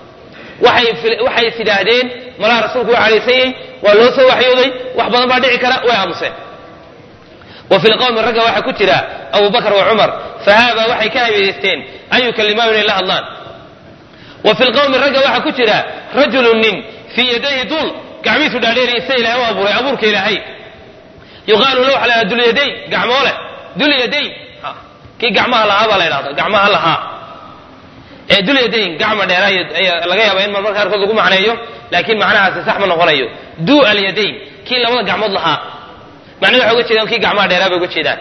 waxay is idhaahdeen malaha rasuulku waa cadhaysanyey waa loo soo waxyooday wax badan baa dhici kara way aamuseen wa fi lqawmi ragga waxaa ku jira abubakar wa cumar fahaabaa waxay ka haybaysteen an yukalimahu inay la hadlaan wa fi lqawmi ragga waxaa ku jira rajulun nin fii yadayhi dul gacmihiisu dhaadheeriya sida ilahay u abuuray abuurka ilaahay yuqaalu lahu waxaa la dhaha dulyadayn gacmoole dulyadayn kii gacmaha lahaa baa la ydhahda gacmaha lahaa ee dulyadayn gacma dheera ayaa laga yaaba in marmarka qaarkood lagu macneeyo laakiin macnahaasi sax ma noqonayo du alyadayn kii labada gacmood lahaa macnaha waxay uga jeedaan kii gacmaha dheeraa bay uga jeedaan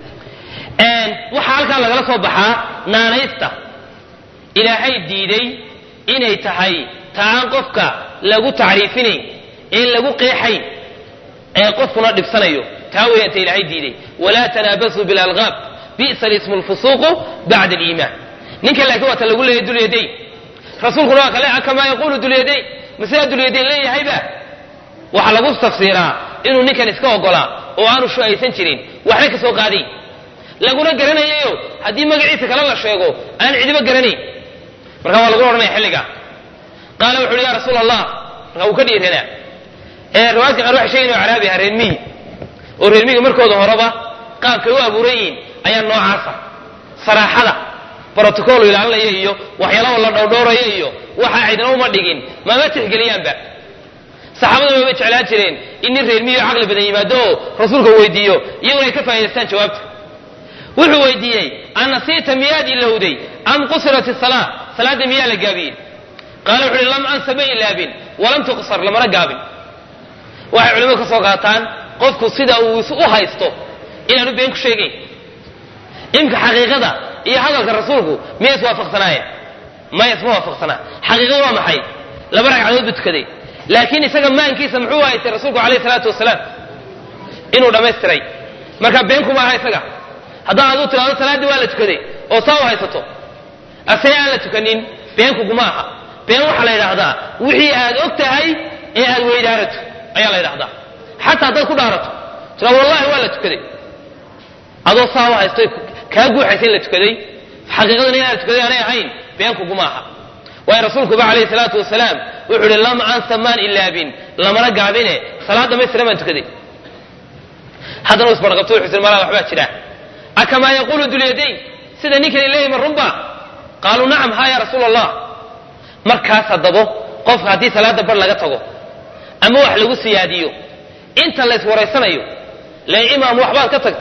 waxaa halkaa lagala soo baxaa naanaysta ilaahay diiday inay tahay taaan qofka lagu tacriifinayn in lagu qeexayn ee qofkuna dhibsanayo taa weeyaan ta ilaahay diiday walaa tanaabasuu bilalqaab bi'sa lismu lfusuuqu bacda aliimaan ninka laakiin waa ta lagu leeyahay dulyadayn rasuulkuna waa kale kamaa yaquulu dulyadayn masidaa dulyadayn leeyahayba waxaa lagu tafsiiraa inuu ninkan iska ogolaa oo aanu shu'aysan jirin waxna ka soo qaadayn laguna garanayayo haddii magaciisa kale la sheego aan cidiba garanayn marka waa laguna odhanaya xilliga qaala wuxu uhi ya rasuula allah marka uu ka dhiiranaa ee riwaayadka qaar waxay sheegayin oo caraabi aha reer miyi oo reer miyiga markooda horeba qaabkay u abuuran yihiin ayaa noocaasa saraaxada brotocool ilaalinaya iyo waxyaalaha la dhowdhowraya iyo waxa cidna uma dhigin mama tixgeliyaanba saxaabada maba jeclaan jireen in nin reer miyi oo caqli badan yimaado oo rasuulka weydiiyo iyaguna ay ka faa'idaystaan jawaabta wuxuu weydiiyey anasiita miyaad ilowday am qusirat isalaa salaadda miyaa la gaabiyey qaala wuxu uhi lam ansa ma ilaabin walam tuqsar lamana gaabin waxay culimadu ka soo qaataan qofku sida uu is u haysto inaanu been ku sheegayn imka xaqiiqada iyo hadalka rasuulku miyay iswaafaqsanaayeen maya isma waafaqsanaa xaqiiqada waa maxay laba ragcadood buu tukaday laakiin isaga maankiisa muxuu haystay rasuulku alayh salaatu wasalaam inuu dhammaystiray marka been kuma aha isaga haddaan aduu tiraado salaaddii waa la tukaday oo saa u haysato asee aan la tukanin beenkuguma aha been waxaa la yidhaahdaa wixii aad og tahay ee aad weydaarato ayaa la yidhahdaa xataa haddaad ku dhaarato tira wallahi waa la tukaday adoo saa u haysto kaa guuxaysa in la tukaday xaqiiqadan inaan la tukaday aanay ahayn beenkuguma aha waayo rasuulkuba calayhi salaatu wasalaam wuxuu ihi lam ansa maan ilaabin lamana gaabine salaad dhamaystiran baan tukaday haddana u isbarqabto wuxuu siri malaa waxbaa jira akamaa yaquulu dulyadayn sida ninkani leeyahy ma runba qaaluu nacam ha ya rasuula allah markaas haddabo qofka haddii salaada bar laga tago ama wax lagu siyaadiyo inta layswaraysanayo le imaam waxbaad ka tagtay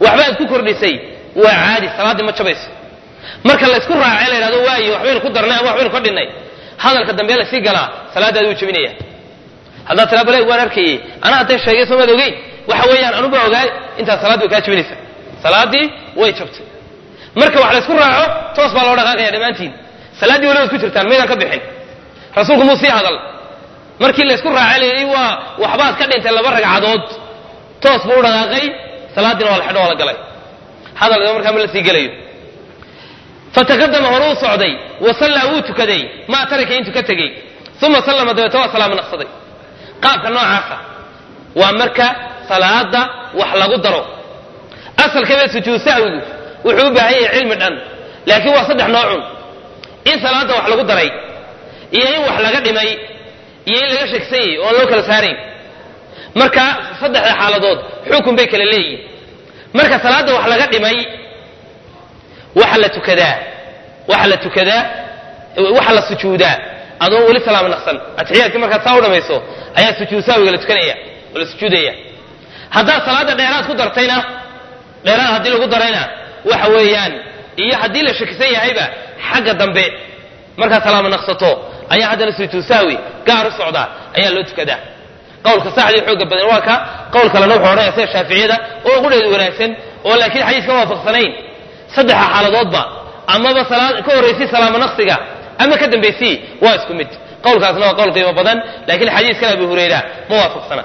waxbaad ku kordhisay waa caadi salaaddii ma jabayso marka laysku raacay la yidhahdo waayo waxbaynu ku darnay ama waxbaynu ka dhinnay hadalka dambe lasii galaa salaadaadi wuu jebinaya haddaad tiraa bale waan arkayey anaa hadday sheegay soomaad ogeyn waxa weeyaan anuba ogaay intaas salaaddii way kaa jebinaysa salaaddii way jabtay marka wax laysku raaco toos baa loo dhaqaaqaya dhammaantiin salaaddii walibaad ku jirtaan maydaan ka bixin rasuulku muu sii hadal markii laysku raacay layidhi waa waxbaad ka dhintay laba ragcadood toos buu u dhaqaaqay salaaddiina waa la xidho waa la galay hadal markaa ma la sii gelayo fataqadama hore u socday wa sallaa wuu tukaday maa taraka intuu ka tegey uma sallama dabeeta waa salaamo naqsaday qaabka noocaasa waa marka salaada wax lagu daro asalkaba sujuud sahwigu wuxuu u baahan yahay cilmi dhan laakiin waa saddex noocun in salaada wax lagu daray iyo in wax laga dhimay iyo in laga shegsan yahy oon loo kala saarayn marka saddexda xaaladood xukun bay kala leeyihin marka salaadda wax laga dhimay waxa la tukadaa waxa la tukadaa waxa la sujuudaa adoon weli salaamo naqsan atixiyaadkii markaad saa u dhamayso ayaa sujuud saawiga la tukanaya oo la sujuudaya haddaad salaadda dheeraad ku dartayna dheeraad haddii lagu darayna waxa weeyaan iyo haddii la shakisan yahayba xagga dambe markaad salaamo naqsato ayaa haddana sujuud sahwi gaar u socdaa ayaa loo tukadaa qowlka saxdii xooga badan waa ka qowl kalena wuxuu odhanaya sida shaaficiyada oo qudheedu wanaagsan oo laakiin xadiiska waafaqsanayn saddexa xaaladoodba amaba salaad ka horraysay salaamo naqsiga ama ka dambaysii waa isku mid qowlkaasna waa qowl qiimo badan laakiin xadiiskan abi hurayra ma waafaqsana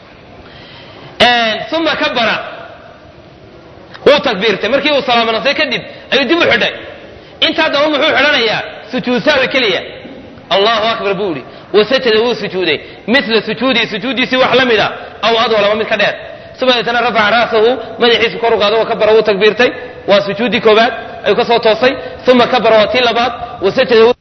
uma kabara wuu takbiirtay markii uu salaamo naqsay kadib ayuu dib u xidhay intaa damba muxuu xidhanayaa sujuud sahwi keliya allahu akbar buu ihi wasajada wuu sujuuday mila sujuudii sujuuddiisii wax la mida aw adwal ama mid ka dheer subadeetana rafaca ra'sahu madaxiisu kor u qaado wa kabara wuu takbiirtay waa sujuuddii koobaad ayuu ka soo toosay uma kabara waa tii labaad wasajada